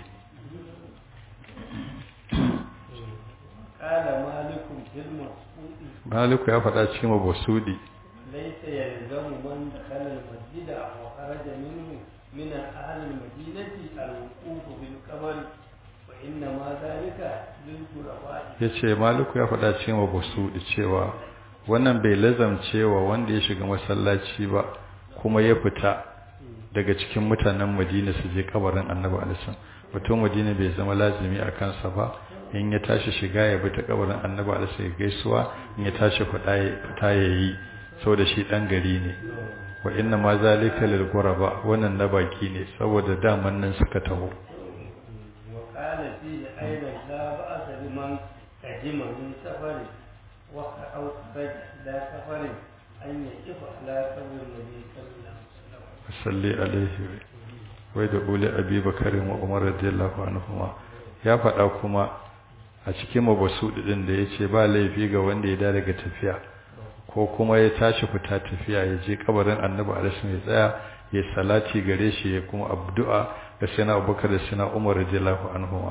قال مالك في المسجد Maliku ya faɗa cikin mabusudi ليس يلزم من دخل المسجد وخرج منه من أهل المدينة الوقوف بالقبر وإنما ذلك للغرباء yace Maliku ya faɗa cikin mabusudi cewa wannan bai lazamcewa wanda ya shiga masallaci ba kuma ya fita daga cikin mutanen Madina su je kabarin Annabi alaihi mutum Madina bai zama lazimi a kansa ba in ya tashi shiga ya bi ta kabarin Annabi alaihi gaisuwa in ya tashi fita ya fita yayi saboda shi dan gari ne wa inna ma zalika lil ghuraba wannan na baki ne saboda daman nan suka taho وقال فيه أيضا لا بأس لمن قدم من سفر وخ- أو خرج إلى سفر أن يقف على قبر النبي صلى الله عليه وسلم salli alaihi wai da uli abi bakarin wa umar radiyallahu anhuma ya faɗa kuma a cikin mabasudi din da yace ba laifi ga wanda ya da daga tafiya ko kuma ya tashi fita tafiya ya je kabarin annabi alaihi ya tsaya ya salati gare shi ya kuma abdu'a da sai na abubakar da sai na umar radiyallahu anhuma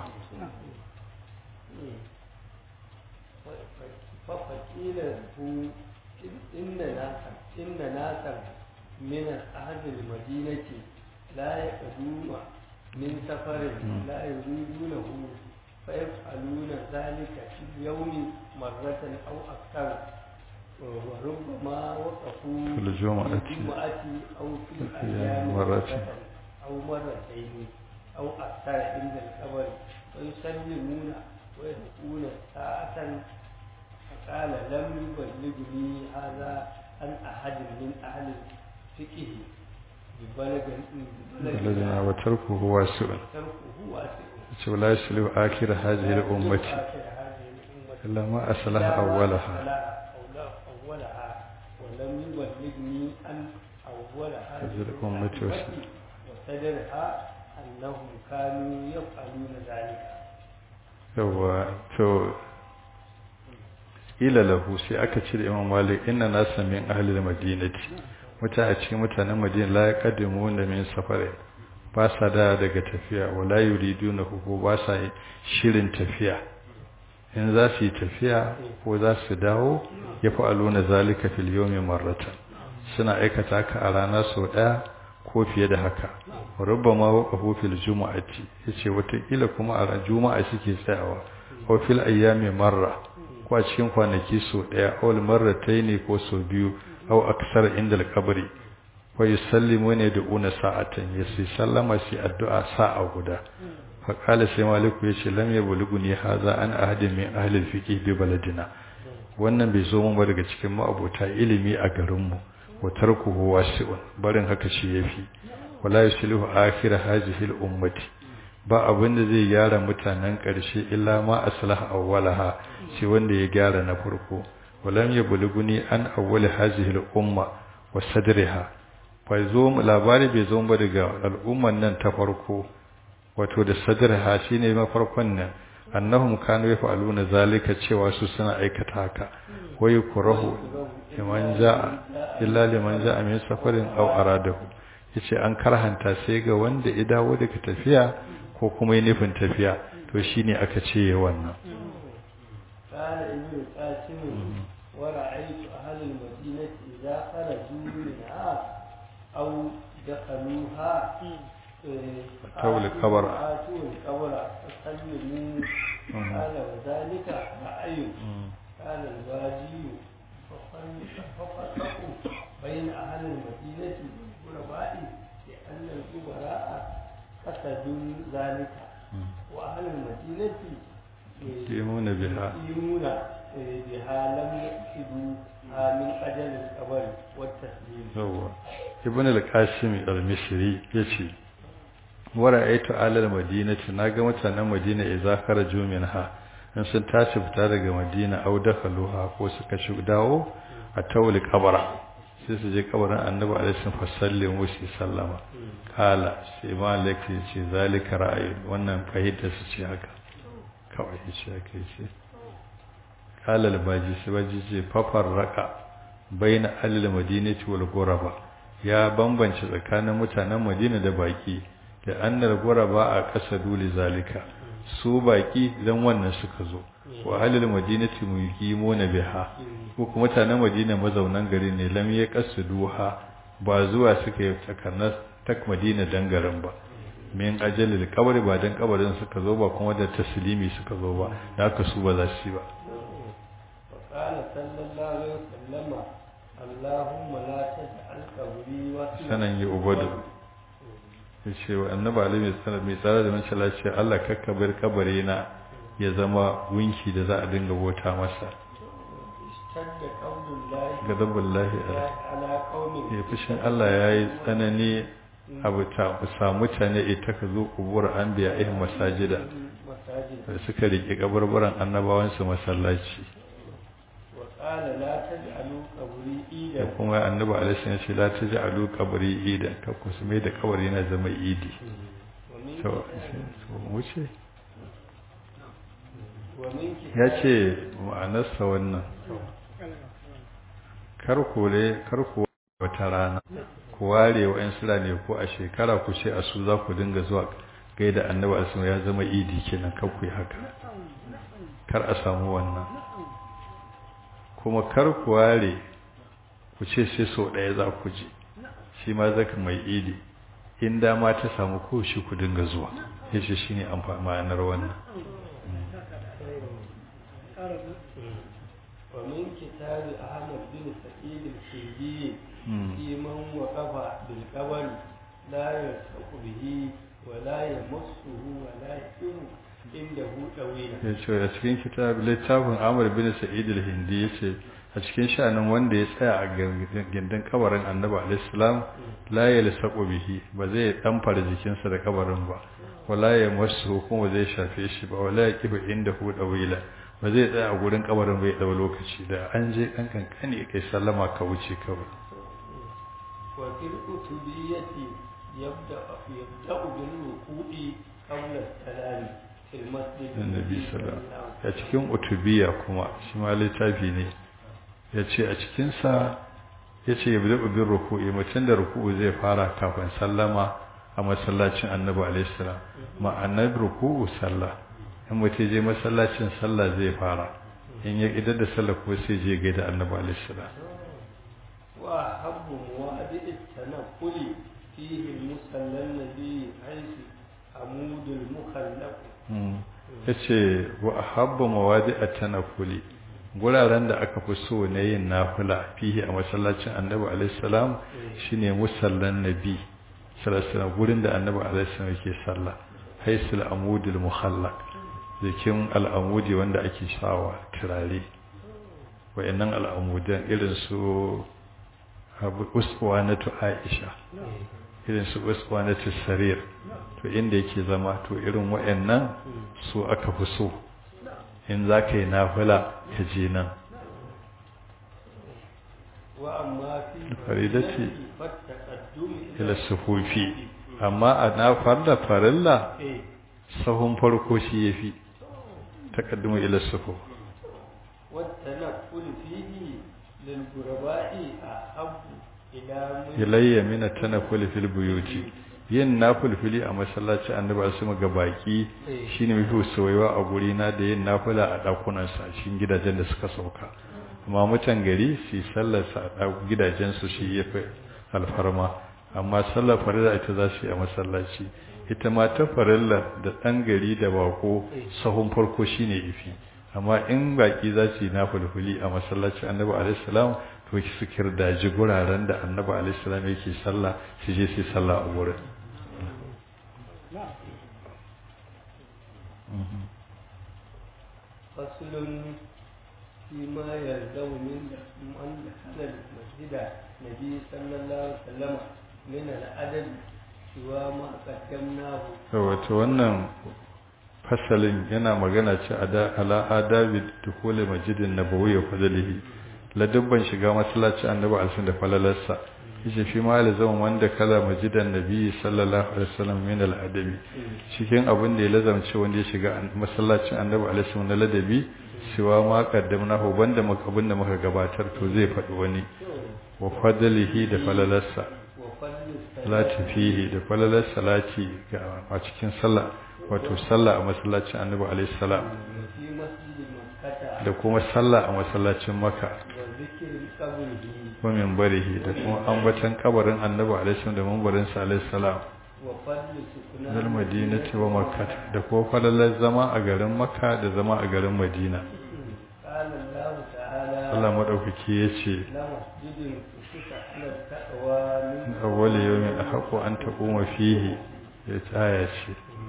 فقيل له إن ناسا إن ناسا من أهل المدينة لا يقدون من سفر لا يريدونه فيفعلون ذلك في اليوم مرة أو أكثر وربما وقفوا في الجمعة. في الجمعة أو في في الأيام مرة. أو مرتين أو أكثر عند القبر ويسلمون ويدعون ساعة فقال لم يبلغني هذا عن أحد من أهل الفقه ببلغ بلدنا وتركه واسع تركه واسع yace wala yaslu akhir hadhihi al-ummati آخر هذه الأمة illa ma aslaha إلا ما awwalaha أصلح أول- أولها ولم يبلغني أن أول هذه هذه الأمة الأمة وصدرها أنهم كانوا يفعلون ذلك yawa to ila lahu sai aka cire imam malik inna nasa min ahli madinati muta a cikin mutanen madina la yaqadimuna min safari ba sa da daga tafiya wala yuriduna ko ba sa shirin tafiya in za su yi tafiya ko za su dawo ya fa'aluna zalika fil yawmi marratan suna aikata ka a rana sau daya ko fiye da haka rubbama waqafu fil jumu'ati yace wata kuma a ran juma'a suke tsayawa ko fil ayyami marra ko a cikin kwanaki sau daya aw marrataini ko sau biyu aw aksar inda al-qabri wa yusallimu ne da una sa'atan yasi sallama shi addu'a sa'a guda fa qala sai maliku yace lam yablughuni hadha an ahadin min ahli al-fiqh bi baladina wannan bai zo mun ba daga cikin ma'abota ilimi a garinmu wa tarkuhu wasi'un barin haka shi yafi wala yuslihu akhir hadhihi al-ummati ba abin da zai gyara mutanen ƙarshe illa ma aslaha awwalaha shi wanda ya gyara na farko walam yablughuni an awwal hadhihi al-umma wa sadriha fa zo labari bai zo ba daga al'umman nan ta farko wato da sadriha shine mafarkon nan annahum kanu yaf'aluna zalika cewa su suna aikata haka wa yukrahu liman jaa illa liman jaa min safarin aw aradahu yace an karhanta sai ga wanda ya dawo daga tafiya ko kuma yi nufin tafiya to shine aka ce wannan قال ابن القاسم ورأيت أهل المدينة إذا خرجوا منها أو دخلوها أتوا القبر آتوا القبر فسلموا قال وذلك رأي قال الواجي ففرقوا بين أهل المدينة والغرباء لأن الكبراء قصدوا ذلك وأهل المدينة يقيمون بها يقيمون بها لم يقصدوها من أجل القبر والتسليم هو ابن القاسم المصري يشي ورأيت على المدينة ناga mutanen Madina idza kharaju minha in sun tashi fita daga Madina au dakhaluha ko suka shiga dawo a tawli kabara sai su je kabarin Annabi alaihi wasallam musu sallama kala sai malik ya ce zalika ra'ayi wannan fahimta su ce haka kawai shi ake ce kala albaji sai baji ce fafar raka baina alil madinati wal ghuraba ya bambance tsakanin mutanen Madina da baki da annar ghuraba a kasadu li zalika su baki dan wannan suka zo wa alil madinati muqimuna biha ko kuma mutanen Madina mazaunan gari ne lam ya kasuduha ba zuwa suka yi takarnas tak Madina dan garin ba min ajalil kabari ba dan kabarin suka zo ba kuma da taslimi suka zo ba da haka su ba za su yi ba وقال صلى الله عليه وسلم اللهم لا تجعل قبري وسنا sanan yi ubadu ya ce wa annabi ali mai tsara mai tsara da mace lafiya Allah kakka bar kabari na ya zama gunki da za a dinga bota masa اشتد قول الله gadabullahi على قوم ya fushin Allah ya yi tsanani abu ta sa mutane ita ka zo kubur an biya ihin masajida مساجد da suka riƙe kabarbaran annabawansu masallaci وقال لا تجعلوا قبري da عيدا kuma annabi alaihi ya ce la taj'alu qabri idan ka ku su mai da kabari na zama idi ومن to to wuce ومن ya كتاب ce ma'anarsa wannan kar kore kar ku wata rana ku ware wa 'yan sura ne ko a shekara ku ce a su za ku dinga zuwa gaida annabi alaihi ya zama idi kenan kar ku yi haka kar a samu wannan kuma kar ku ware ku ce sai so ɗaya za ku je shi ma zaka mai idi in dama ta samu ko shi ku dinga zuwa yace shine amfani ma'anar wannan ومن كتاب أحمد بن سعيد الكندي مم. في من وقف بالقبر لا يلصق به ولا يمسه ولا يكون عنده طويلا ya ce a cikin kitab littafin Amr bin Sa'id al-Hindi yace a cikin sha'anin wanda ya tsaya a gindin kabarin Annabi alaihi salam la yalsaqu bihi ba zai damfara jikinsa da kabarin ba wala ya masu kuma zai shafe shi ba wala ya kiba inda hu dawila ba zai tsaya a gurin kabarin bai dau lokaci da an je kan kankani kai sallama ka wuce kawai وفي الكتبية يبدأ يبدأ بالركوع قبل السلام في المسجد annabi sallallahu a cikin utubiya kuma shi ma littafi ne ya ce a cikinsa ya ce ya bi bin ruku'i mutum da ruku'u zai fara kafin sallama a masallacin annabi alaihissalam ma'anar ruku'u sallah in mutum je masallacin sallah zai fara in ya idar da sallah ko sai je gaida annabi alaihissalam وأحب مواد التنقل فيه المصلى الذي حيث عمود المخلق ya ce wa ahabba mawadi a tanafuli guraren da aka fi so na yin nafula fihi a masallacin annabi alaihissalam shine musallan nabi sallallahu gurin da annabi alaihissalam yake sallah haisul amudul muhallaq jikin al'amudi wanda ake sawa turare wayannan al'amudan irin su abu uswa na aisha irin su uswa na sarir to inda yake zama to irin wayannan su aka fi so in za ka yi nafila ka je nan وأما في الفريدة فالتقدم ila sufufi amma a na farda farilla إيه. sahun farko shi yafi taqaddumu ila sufuf والتنقل فيه للغرباء أحب إلى من ilayya min at-tanafful fil buyuti yin nafulfuli a masallaci annabi asuma ga baki shine mafi soyaywa a guri na da yin nafula a dakunan sa cikin gidajen da suka sauka amma mutan gari su sallar sa a gidajen su shi yafi alfarma amma sallar farilla ita za su yi a masallaci ita ma ta farilla da dan gari da bako sahun farko shine ifi amma in baki za su yi nafulfuli a masallaci annabi alaihi salam to su kirdaji guraren da annabi alaihi salam yake sallah su je su yi sallah a gurin فصل فيما يلزم من من دخل المسجد النبي صلى الله عليه وسلم من العدد سوى ما قدمناه wato wannan fasalin yana magana ce ada ala adabi dukule masjidin nabawi wa fadlihi ladabban shiga masallaci annabi alsun da falalarsa yace fi ma lazam wanda kala masjidan nabi sallallahu alaihi wasallam min al adabi cikin abin da ya lazamce wanda ya shiga masallacin annabi alaihi wasallam na ladabi siwa ma qaddamnahu banda abin da muka gabatar to zai faɗi wani wa fadlihi da falalarsa وفضل salati fihi da falalar salati ga a cikin sallah wato sallah a masallacin annabi alaihi salam في مسجد مكة da kuma sallah a masallacin makka وذكر قبره wa minbarihi da kuma ambatan kabarin annabi alaihi salam da minbarin sa alaihi salam وفضل سكنان dal madinati wa makkah da kuma falalar zama a garin makka da zama a garin madina قال الله تعالى Allah madaukaki yace لمسجد أسس على التقوى من awwal yawmin ahqqu an taquma fihi ya tsaya ce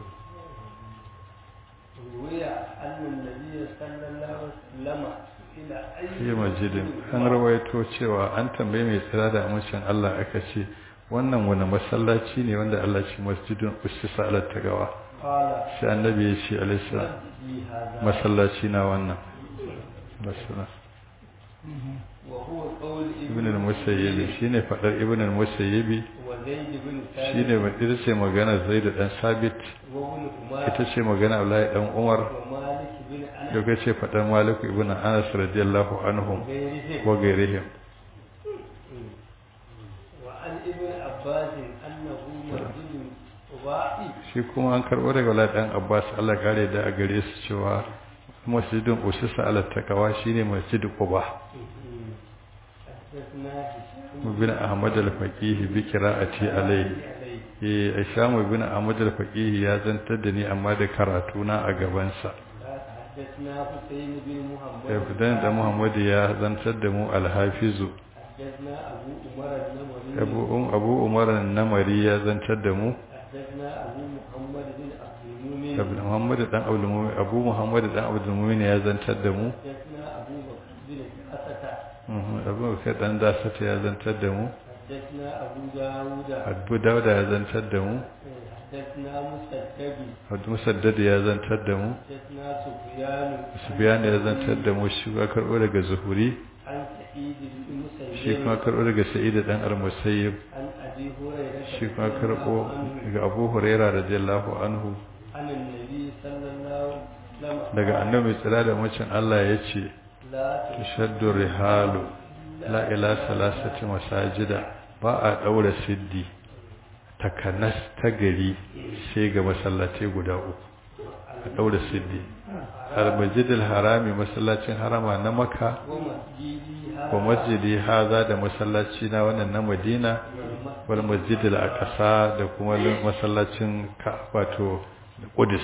روي أن النبي صلى الله عليه وسلم إلى أي fi masjidin an rawaito cewa an tambaye mai tsira da amincin Allah aka ce wannan wani masallaci ne wanda Allah ce masjidin usisa ala tagawa قال sai annabi ya ce alaihi مسجدي هذا masallaci na wannan masala وهو قول ibn al-musayyib shine fadar ibn al-musayyib وزيد بن shine ثابت ba ita ce magana zaid dan sabit وابن عمر ita ce magana Abdullahi dan Umar ومالك بن أنس daga ce fadar Malik ibn Anas radiyallahu anhum وغيرهم wa gairihim وعن ابن عباس أنه مسجد قباء shi kuma an karɓo daga wala ɗan abbas allah kare da a gare su cewa masjidin usisa ala takawa shine masjidin quba حدثنا هشام bin ahmad al-faqih bi qira'ati alayhi عليه eh asham bin ahmad al-faqih ya zantar da ni amma da karatu na a gaban sa حدثنا حسين بن محمد ibn da muhammad ya zantar da mu al-hafizu حدثنا أبو عمر النمري abu um abu umar an-namari ya zantar da mu حدثنا أبو محمد بن عبد المؤمن abu muhammad dan abdul mumin abu muhammad dan abdul mumin ya zantar da mu حدثنا أبو بكر بن أسد Mhm, abu bakar dan dasata ya zantar da mu حدثنا أبو داود abu dauda ya zantar da mu حدثنا مسدد Abdu Musaddad ya zantar da mu, حدثنا سفيان Sufyan ya zantar da mu shi kuma karɓo daga Zuhuri, عن سعيد بن shi مسيب kuma karɓo daga Sa'id dan Al-Musayyib, عن أبي هريرة shi kuma رضي karɓo الله عنه daga Abu Huraira radiyallahu anhu عن النبي صلى الله عليه وسلم daga annabi tsira da mucin Allah ya ce لا tashaddu rihalu la ila salasati masajida ba a daura siddi takanas ta gari sai ga masallatai guda uku a daura siddi al-masjidil harami masallacin harama na makka ومسجدي wa masjidi haza da masallaci na wannan na Madina wal masjidil aqsa da kuma masallacin wato Qudus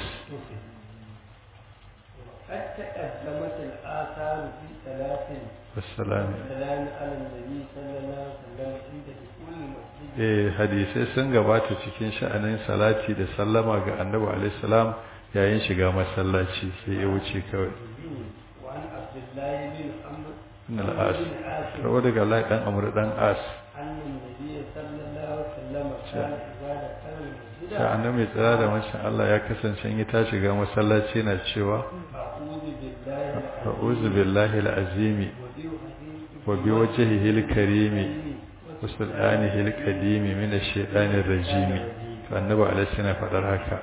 قد تقدمت الآثار في ثلاث wassalam السلام على النبي صلى الله عليه وسلم عند دخول المسجد eh hadisai sun gabata cikin sha'anin salati da sallama ga Annabi alaihi salam yayin shiga masallaci sai ya wuce kawai وعن عبد الله بن عمرو ibn al-as بن عاصم rawa daga Allah dan Amr dan As أن النبي صلى الله عليه وسلم كان إذا دخل المسجد sai annabi tsara da mashin Allah ya kasance in ta shiga masallaci yana cewa أعوذ بالله a'udhu billahi al-azimi وبوجهه wa bi wajhihi al-karimi wa sultanihi al-qadimi min ash-shaytanir rajim to annabi alaihi salam fadar haka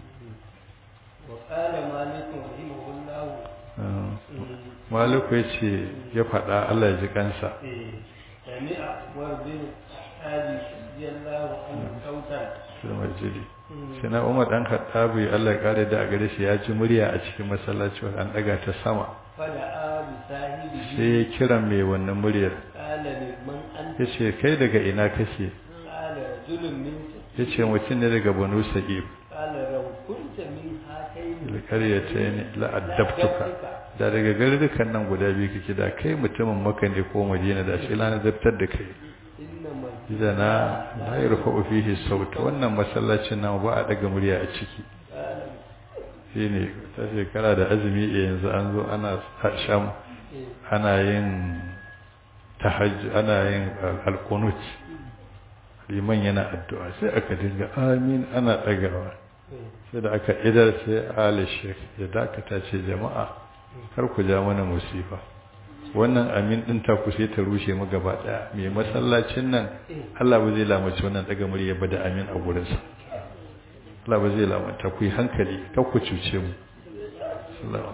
وقال مالك رحمه الله maliku yace ya fada Allah ya ji kansa سمع عمر بن الخطاب رضي الله عنه صوتا fil masjidi sai na Umar dan Khattabi Allah ya kare da a gare shi ya ji murya a cikin masallaci an daga ta sama فدعا بصاحبه sai ya kira mai wannan muryar قال لمن أنت yace kai daga ina kake قال رجل من yace mutum ne daga Banu Sa'ib قال لو كنت من هاتين alƙaryatayn la addabtuka da daga garurukan nan guda biyu kake da kai mutumin Makka ne ko Madina da shi lana zabtar da kai إنما idana la yarfa'u fihi sauta wannan masallacin nan ba a daga murya a ciki قال shine ta shekara da azumi a yanzu an zo ana sham ana yin tahajjud ana yin alqunut liman yana addu'a sai aka dinga amin ana dagawa sai da aka idar sai ali sheikh ya dakata ce jama'a kar ku ja mana musifa wannan amin din ta ku sai ta rushe mu gaba daya mai masallacin nan Allah ba zai lamace wannan daga murya ba da amin a gurin sa Allah ba zai lamata ku yi hankali kar ku cuce mu sallallahu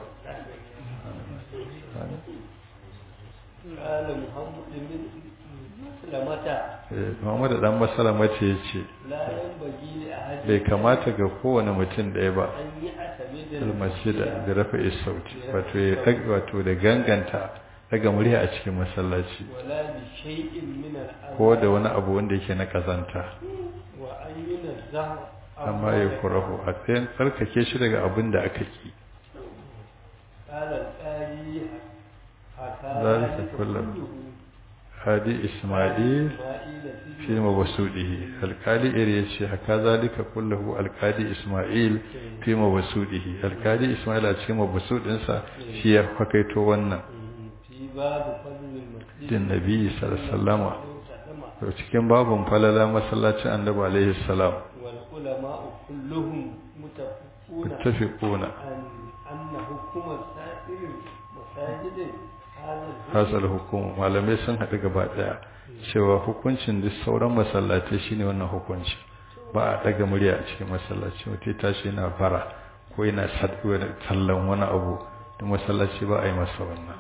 قال محمد بن مسلمة eh Muhammad dan masalama ce yace لا ينبغي لأحد bai kamata ga kowane mutum ɗaya ba أن يعتمد almasjida da rafa sauti wato ya dag wato da ganganta daga murya a cikin masallaci ولا بشيء من الأرض ko da wani abu wanda yake na kazanta وأن ينزه amma ya kurahu a tsayin tsarkake shi daga abin da aka ki قال الآلي حكى ذلك ذلك كله. كله hadi isma'il إسماعيل fi mabasudihi alkali iri yace haka zalika kullahu alkali isma'il fi mabasudihi alkali isma'il a cikin mabasudin sa shi ya fakaito wannan في باب فضل المسجد din nabi sallallahu alaihi wasallam وسلم. to cikin babun falala masallacin annabi alaihi salam والعلماء كلهم متفقون muttafiquna أن أن حكم سائر المساجد هذا الحكم hasal hukum malamai sun haɗu gaba ɗaya cewa hukuncin duk sauran masallatai shine wannan hukunci ba a ɗaga murya a cikin masallaci mutum ya tashi yana bara ko yana sadwa da tallan wani abu da masallaci ba a yi masa wannan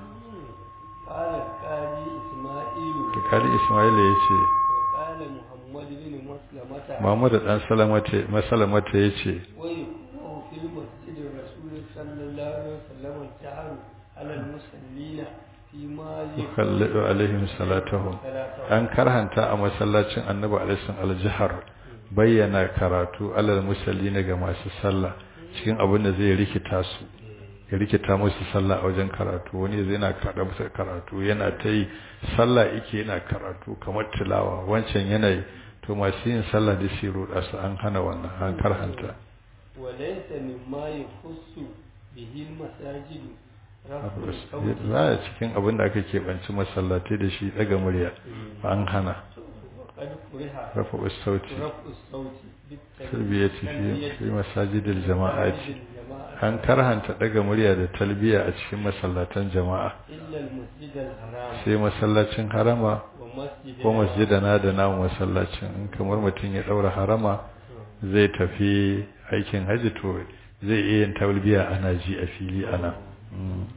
قال القاضي إسماعيل da kali ismaila ya ce وقال محمد بن مسلمة muhammad dan salamata masalamata ya ce ويكره في المسجد الرسول صلى الله عليه وسلم الجهر على المصلين فيما yukallidu alaihim salatahum صلاته an karhanta a masallacin annabi alaihi aljihar bayyana karatu alal musallina ga masu sallah cikin abin da zai rikita su ya rikita musu sallah a wajen karatu wani zai na kada musu karatu yana ta yi sallah yake yana karatu kamar tilawa wancan yanayi to masu yin sallah da shi ruɗa su an hana wannan an karhanta وليس مما يخص به المساجد رفع الصوت za a cikin abin da aka keɓanci masallatai da shi daga murya an hana وقد كره rafa sauti رفع الصوت talbiyati fi fi masajidil jama'ati الجماعة an karhanta daga murya da talbiya a cikin masallatan jama'a إلا المسجد الحرام sai masallacin harama ومسجد ko masjidana da namu masallacin in kamar mutum ya daura harama zai tafi aikin haji to zai iya yin talbiya ana ji a fili ana Mm.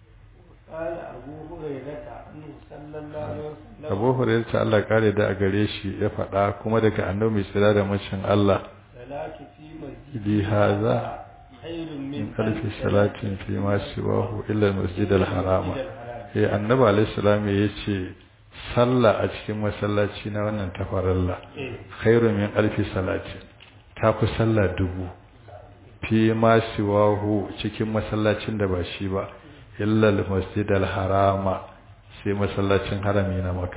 قال أبو هريرة أنه صلى الله عليه وسلم abu hurairu ta Allah kare da a gare shi ya faɗa kuma daga annabi mai tsira da macin Allah صلاة في مسجد li haza خير من min alfi salatin fi ma siwahu illa al-masjid al-harama eh annabi alayhi salam ya ce sallah a cikin masallaci na wannan tafaralla khairu min alfi salati ta fi sallah dubu fi ma siwahu cikin masallacin da ba shi ba illa al-masjid al-harama sai masallacin harami na maka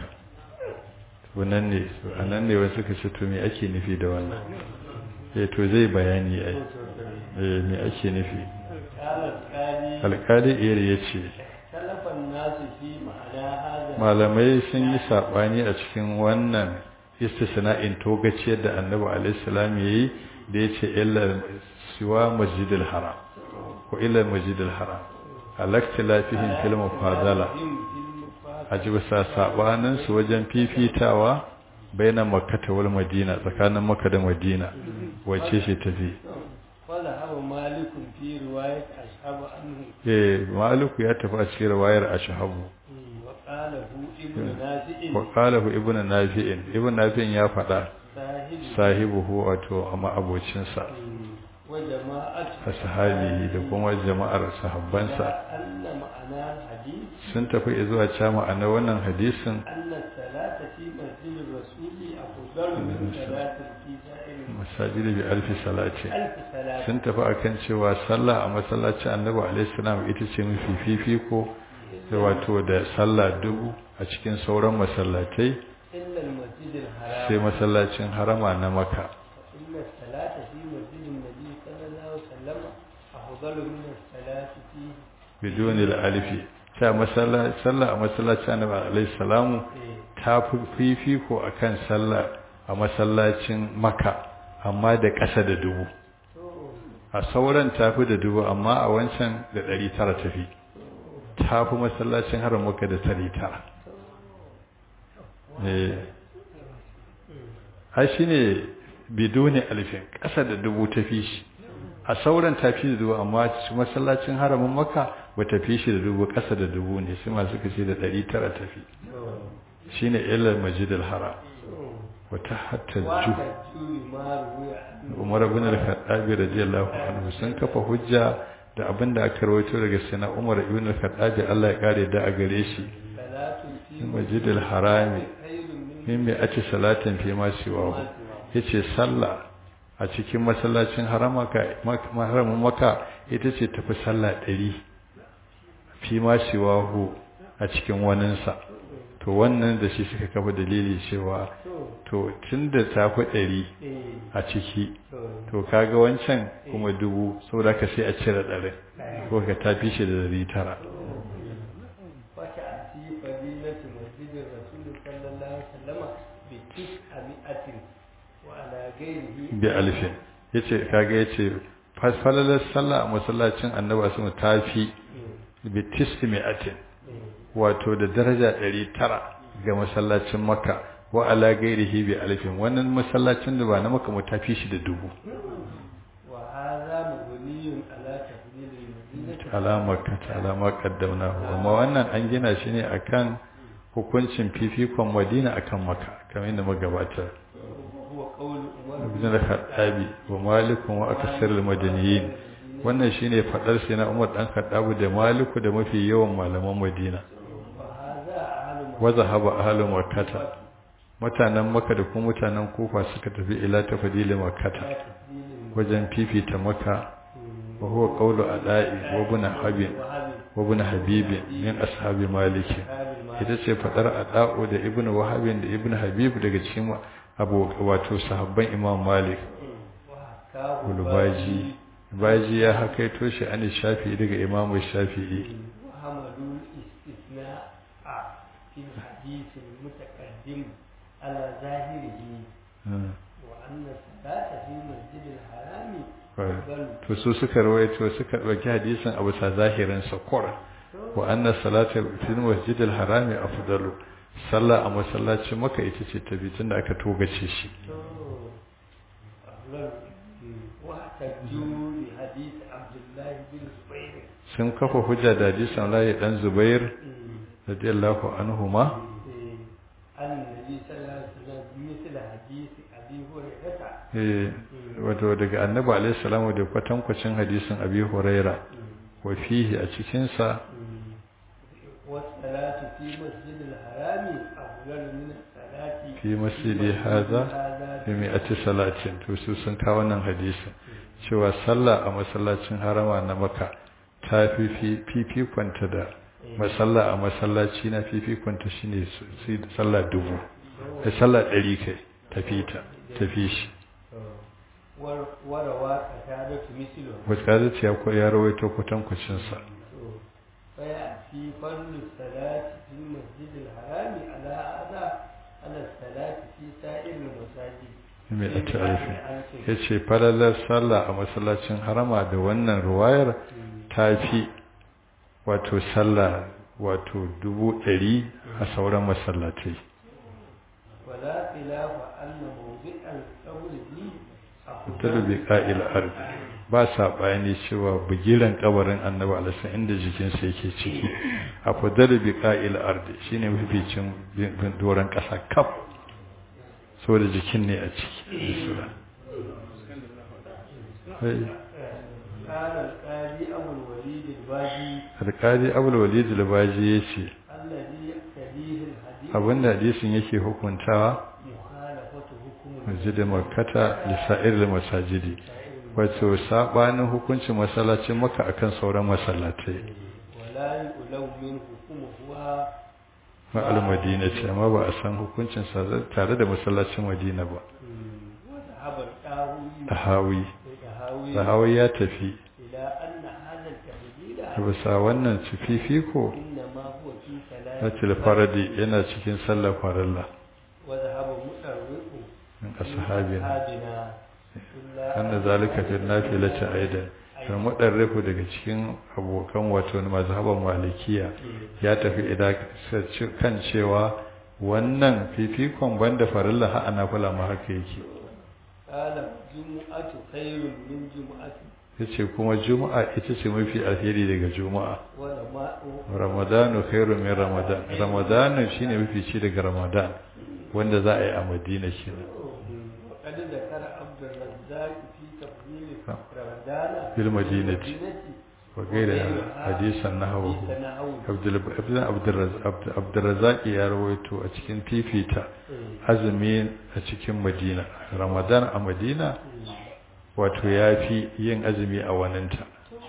wannan ne anan ne wasu suka ce to me ake nufi da wannan eh to zai bayani ai eh me ake nufi قال القاضي alkali iri ya ce اختلف الناس في معنى هذا malamai sun yi saɓani a cikin wannan istisna'in togaciyar da annabi alaihissalam ya yi da ya ce illa siwa masjidil haram ko illa masjidil haram alakti lafihin fil mufadala في المفاضلة a ji bisa sabanin su wajen fifitawa baina makkata wal madina tsakanin makka da madina wacce ce tafi wala hawa malikun fi riwayat ashab anhu eh maliku ya tafi a cikin riwayar ashabu wa qala hu ibnu nafi'in wa qalahu ibnu nafi'in ibnu nafi'in ya faɗa sahibi sahibuhu wato amma abocinsa wa jama'atu ashabihi da kuma jama'ar sahabbansa anna ma'ana hadith sun tafi zuwa cewa ma'ana wannan hadisin anna salata fi masjid rasuli afdalu min salatin fi sa'ir masajidi bi alfi salati alf salat sun tafi akan cewa sallah a masallacin annabi alaihi salam ita ce mafi fifiko da wato da sallah dubu a cikin sauran masallatai illa al-masjid al-haram sai masallacin harama na maka inna salata fi masjid an-nabi sallallahu alaihi wasallam afdalu min as-salati fi bidon alifi ta masalla sallah a masallacin annabi alaihi salamu ta fi fifiko akan sallah a masallacin maka amma da ƙasa da dubu a sauran tafi da dubu amma a wancan da ɗari tara tafi tafi masallacin haram maka da ɗari tara ai shi ne bidoni alifin ƙasa da dubu tafi shi a sauran tafi da dubu amma masallacin haramin maka ba tafi shi da dubu ƙasa da dubu ne sai masu kace da ɗari tara tafi shi ne ilar majidal haram wata hatta ju umar ibn al-khattab radiyallahu anhu sun kafa hujja da abin da aka rawaito daga sana umar ibn al-khattab Allah ya kare da a gare shi in majidil harami min mai ake salatin fi ma siwa yace sallah a cikin masallacin harama ka haramin maka ita ce tafi sallah ɗari fi ma siwa a cikin waninsa to wannan da shi suka kafa dalili cewa to tun da ta fi ɗari a ciki to kaga wancan kuma dubu saboda ka sai a cire ɗari ko ka tafi shi da ɗari tara bi alfin yace kaga yace fasfalalar sallah a masallacin annabi sun tafi bi tis'i mi'atin wato da daraja 900 ga masallacin makka wa ala gairihi bi alfin wannan masallacin da ba na makka mu tafi shi da dubu wa hadha mabniyun ala tafdil al-madinah ala makka ala ma qaddamnahu amma wannan an gina shi ne akan hukuncin fifikon madina akan makka kamar yadda magabata huwa qawlu umar ibn al-khattabi wa malik wa aksar al-madaniyin wannan shine fadar sai na umar dan khattabu da maliku da mafi yawan malaman madina wa hadha ahlu wa zahaba ahlu makkah mutanen makka da kuma mutanen kufa suka tafi ila tafdil makkah wajen fifita makka wa huwa qawlu ada'i wa ibn habib wa ibn habib min ashabi malik ita ce fadar ada'u da ibn wahabin da ibn habib daga cikin abu wato sahabban imam malik ulbaji baji ya hakaito shi an shafi daga imam shafi'i وحملوا الاستثناء في الحديث المتقدم على ظاهره وأن الصلاة في مسجد الحرام أفضل to su suka rawaito suka dauki hadisin abu sa zahirin sa qura wa anna salata fi masjid al-haram afdalu sallah a masallacin maka ita ce tafi tunda aka togace shi أفضل واحتجوا بحديث عبد الله بن زبير sun kafa hujja da hadisin Allah dan Zubair radiyallahu anhuma عن النبي صلى الله عليه وسلم مثل حديث أبي هريرة eh wato daga annabi alaihi salamu da kwatankwacin hadisin abi huraira wa fihi a cikin sa والصلاة في مسجد الحرام أفضل من الصلاة fi masjidi haza fi mi'ati salatin to su sun kawo wannan hadisin cewa sallah a masallacin harama na maka ta fi fifikonta da masalla a masallaci na fifikonta shine su sallah dubu da sallah ɗari kai tafi ta tafi shi وروى قتادة مثله wasu ce ya ya rawaito kwatankwacinsa فيأتي فضل الصلاة في المسجد الحرام على هذا على الصلاة في سائر المساجد mai a ta'arifi ya ce falalar sallah a masallacin harama da wannan ruwayar ta fi wato sallah wato dubu ɗari a sauran masallatai ولا خلاف أن موضع القبر دي fitar bi ƙa'il ardi ba saɓani cewa bugiran kabarin annabi alaihi inda jikinsa yake ciki a fadar bi ƙa'il ardi shine mafificin bin doron ƙasa kaf saboda jikin ne a ciki قال القاضي أبو الوليد الباجي alƙali abul walid al-baji yace الذي يقتضيه الحديث abinda hadisin yake hukuntawa مخالفة حكم masjid makkata li sa'ir masajidi wato sabanin hukuncin masallacin makka akan sauran masallatai ولا يؤلو من حكمها na al-madina ce amma ba a san hukuncin sa tare da masallacin madina ba وذهب القاوي tahawi القهاوي tahawi ya tafi إلى أن هذا التحديد bisa wannan cififiko إنما هو في na ثلاث tilfaradi yana cikin sallar farilla وذهب مؤرق min ashabina أصحابنا إلا anna zalika fi nafilati aidan kan mudarrifu daga cikin abokan wato mazhaban malikiya ya tafi idan kan cewa wannan fifikon banda farilla ha ana kula ma haka yake قال جمعة خير من جمعة yace kuma juma'a ita ce mafi alheri daga juma'a ولما ramadanu khairu min ramadan ramadanu shine mafi ci daga ramadan wanda za a yi a madina kenan وقد ذكر عبد الرزاق في تفضيل رمضان fil madinati wa gaira hadisan nahwu حديث نحوه abdulrazak ya rawaito a cikin fifita azumi a cikin madina ramadan a madina wato ya fi yin azumi a waninta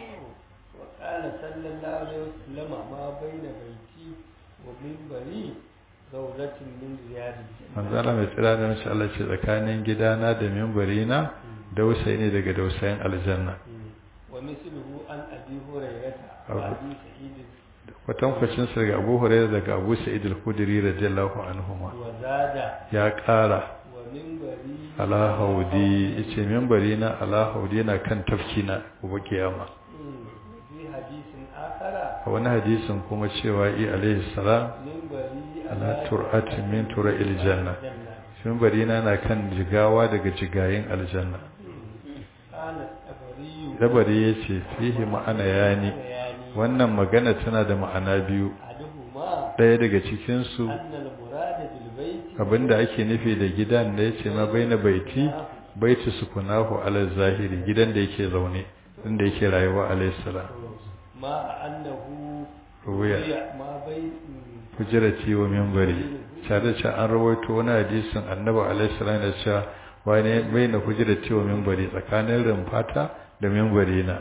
وقال صلى الله عليه وسلم ما بين بيتي ومنبري زوجة من رياض الجنة manzala mai tsira da mashi Allah ce tsakanin gidana da mimbarina dausayi ne daga dausayin aljanna ومثله عن أبي هريرة أبو- وأبي سعيد kwatankwacin sa daga Abu Hurairah daga Abu Sa'id al-Khudri radiyallahu anhuma وزاد ya ƙara ومنبري ala haudi yace mimbarina ala haudi na kan tafkina gobe kiyama في حديث آخر a wani hadisin kuma cewa i alaihi salam منبري ala tur'atin min tura'il janna الجنة mimbarina na kan jigawa daga jigayin aljanna قال الطبري dabari yace fihi ma'ana yani يعني wannan magana tana da ma'ana biyu أحدهما ɗaya daga cikin su أن المراد بالبيت abinda ake nufi da gidan da yace ma baina baiti baiti sukunahu ala zahiri gidan da yake zaune inda yake rayuwa alayhi salam مع أنه ruwaya روي ما بين hujrati wa minbari tare da an rawaito wani hadisin annabi alaihi salam da cewa wani baina hujrati wa minbari tsakanin rumfata da minbari na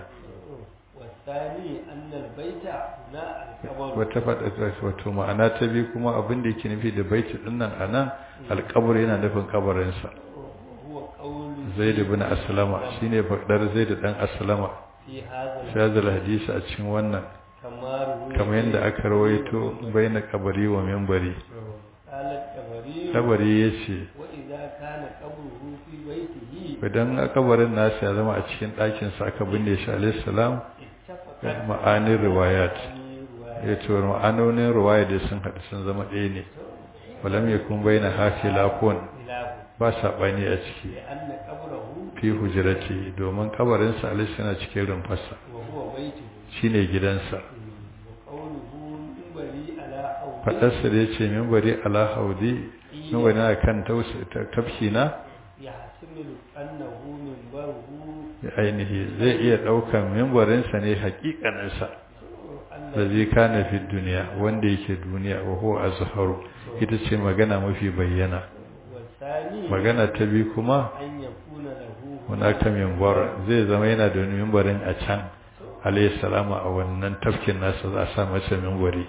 والثاني أن البيت هنا القبر wata faɗa wato ma'ana ta biyu kuma abin da yake nufi da baiti din nan anan alƙabur yana nufin kabarinsa وهو قول zaid ibn aslama shine faɗar zaid dan aslama في هذا shazal hadisi a cikin wannan كما روي kamar yadda aka rawaito baina kabari wa minbari قال الطبري kabari yace وإذا كان قبره في بيته idan kabarin nasa ya zama a cikin ɗakin sa aka binne shi alayhi salam اتفقت ma'anin riwayat رواية ya ce wa ma'anonin riwaya da sun haɗu sun zama ɗaya ne walam yakun baina hafilafun خلافه ba saɓani a ciki لأن قبره fi hujrati domin kabarinsa alayhi yana cikin rumfarsa وهو بيته shine gidansa وقوله منبري على حوض faɗarsa da ya ce mimbari ala haudi mimbari na kan tafki na يحتمل أنه منبره ainihi zai iya ɗaukan mimbarinsa ne haƙiƙaninsa أن da zai kana fi duniya wanda yake duniya wa huwa azharu ita ce magana mafi bayyana والثاني magana ta bi kuma أن يكون له hunaka mimbar zai zama yana da wani mimbarin a can alayhi salama a wannan tafkin nasa za a sa masa mimbari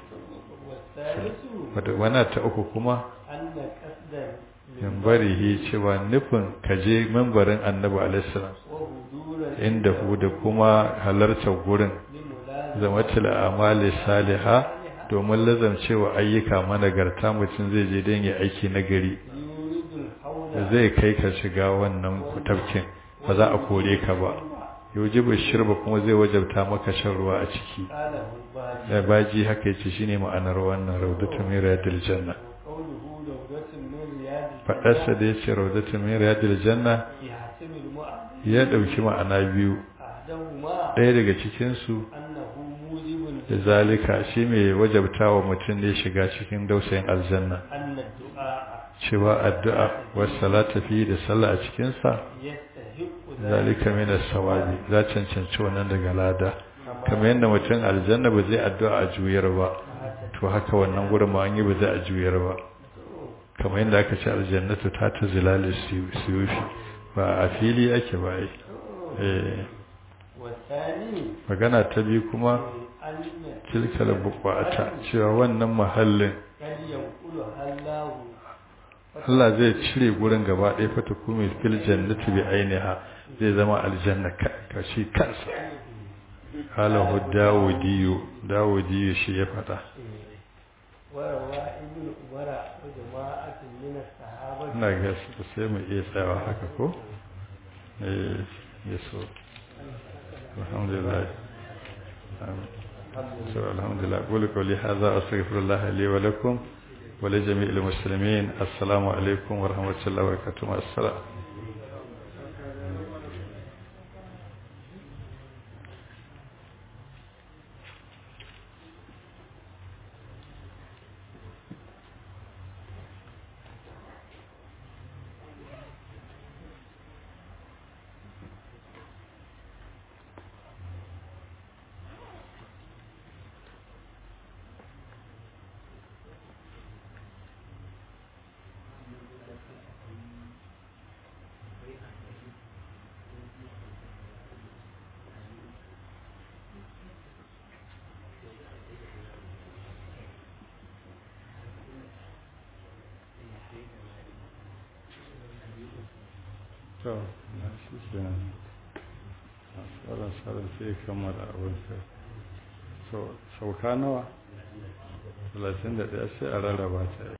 والثالث wata wana ta uku kuma أن قصد mimbarihi cewa nufin kaje mimbarin annabi alayhi salam وهدور inda hu da kuma halartar gurin لملازمة zamatul amali saliha domin lazamcewa ayyuka managarta mutum zai je don ya aiki na gari يورد الحوض da zai kai ka shiga wannan tafkin ba za a kore ka ba yujibu shirba kuma zai wajabta maka shan ruwa a ciki قال الباجي da baji haka yace shine ma'anar wannan raudatu min riyadil janna قوله دورة من رياض fadarsa da yace raudatu min riyadil janna يحتمل معه ya dauki ma'ana biyu أحدهما ɗaya daga cikin su أنه موجب da zalika shi mai wajabtawa mutum ne shiga cikin dausayin aljanna أن الدعاء cewa addu'a was salata fi da sallah a cikin sa يستحق zalika min as-sawabi za cancanci wannan daga lada kamar yadda mutum aljanna ba zai addu'a a juyar ba to haka wannan gurin ma an yi ba zai a juyar ba kamar yadda aka ce aljannatu ta ta zilali suyufi ba a fili ake ba ai eh والثاني magana ta biyu kuma أن tilkal buqata cewa wannan mahallin قد ينقلها الله Allah zai cire gurin gaba ɗaya fata kuma fil jannati bi ainiha zai zama aljanna ka ka shi kansa halahu dawudiyu dawudiyu shi ya fada وروى ابن عمر وجماعة من الصحابة ina ga su sai mu iya tsayawa haka ko eh yaso alhamdulillah amin so alhamdulillah qulu qawli hadha astaghfirullah li wa lakum wa li jami'il muslimin assalamu alaikum wa rahmatullahi wa barakatuh assalam to na shi kenan tsara tsara sai kammala abinsa so sauka nawa 31 sai a rarraba ta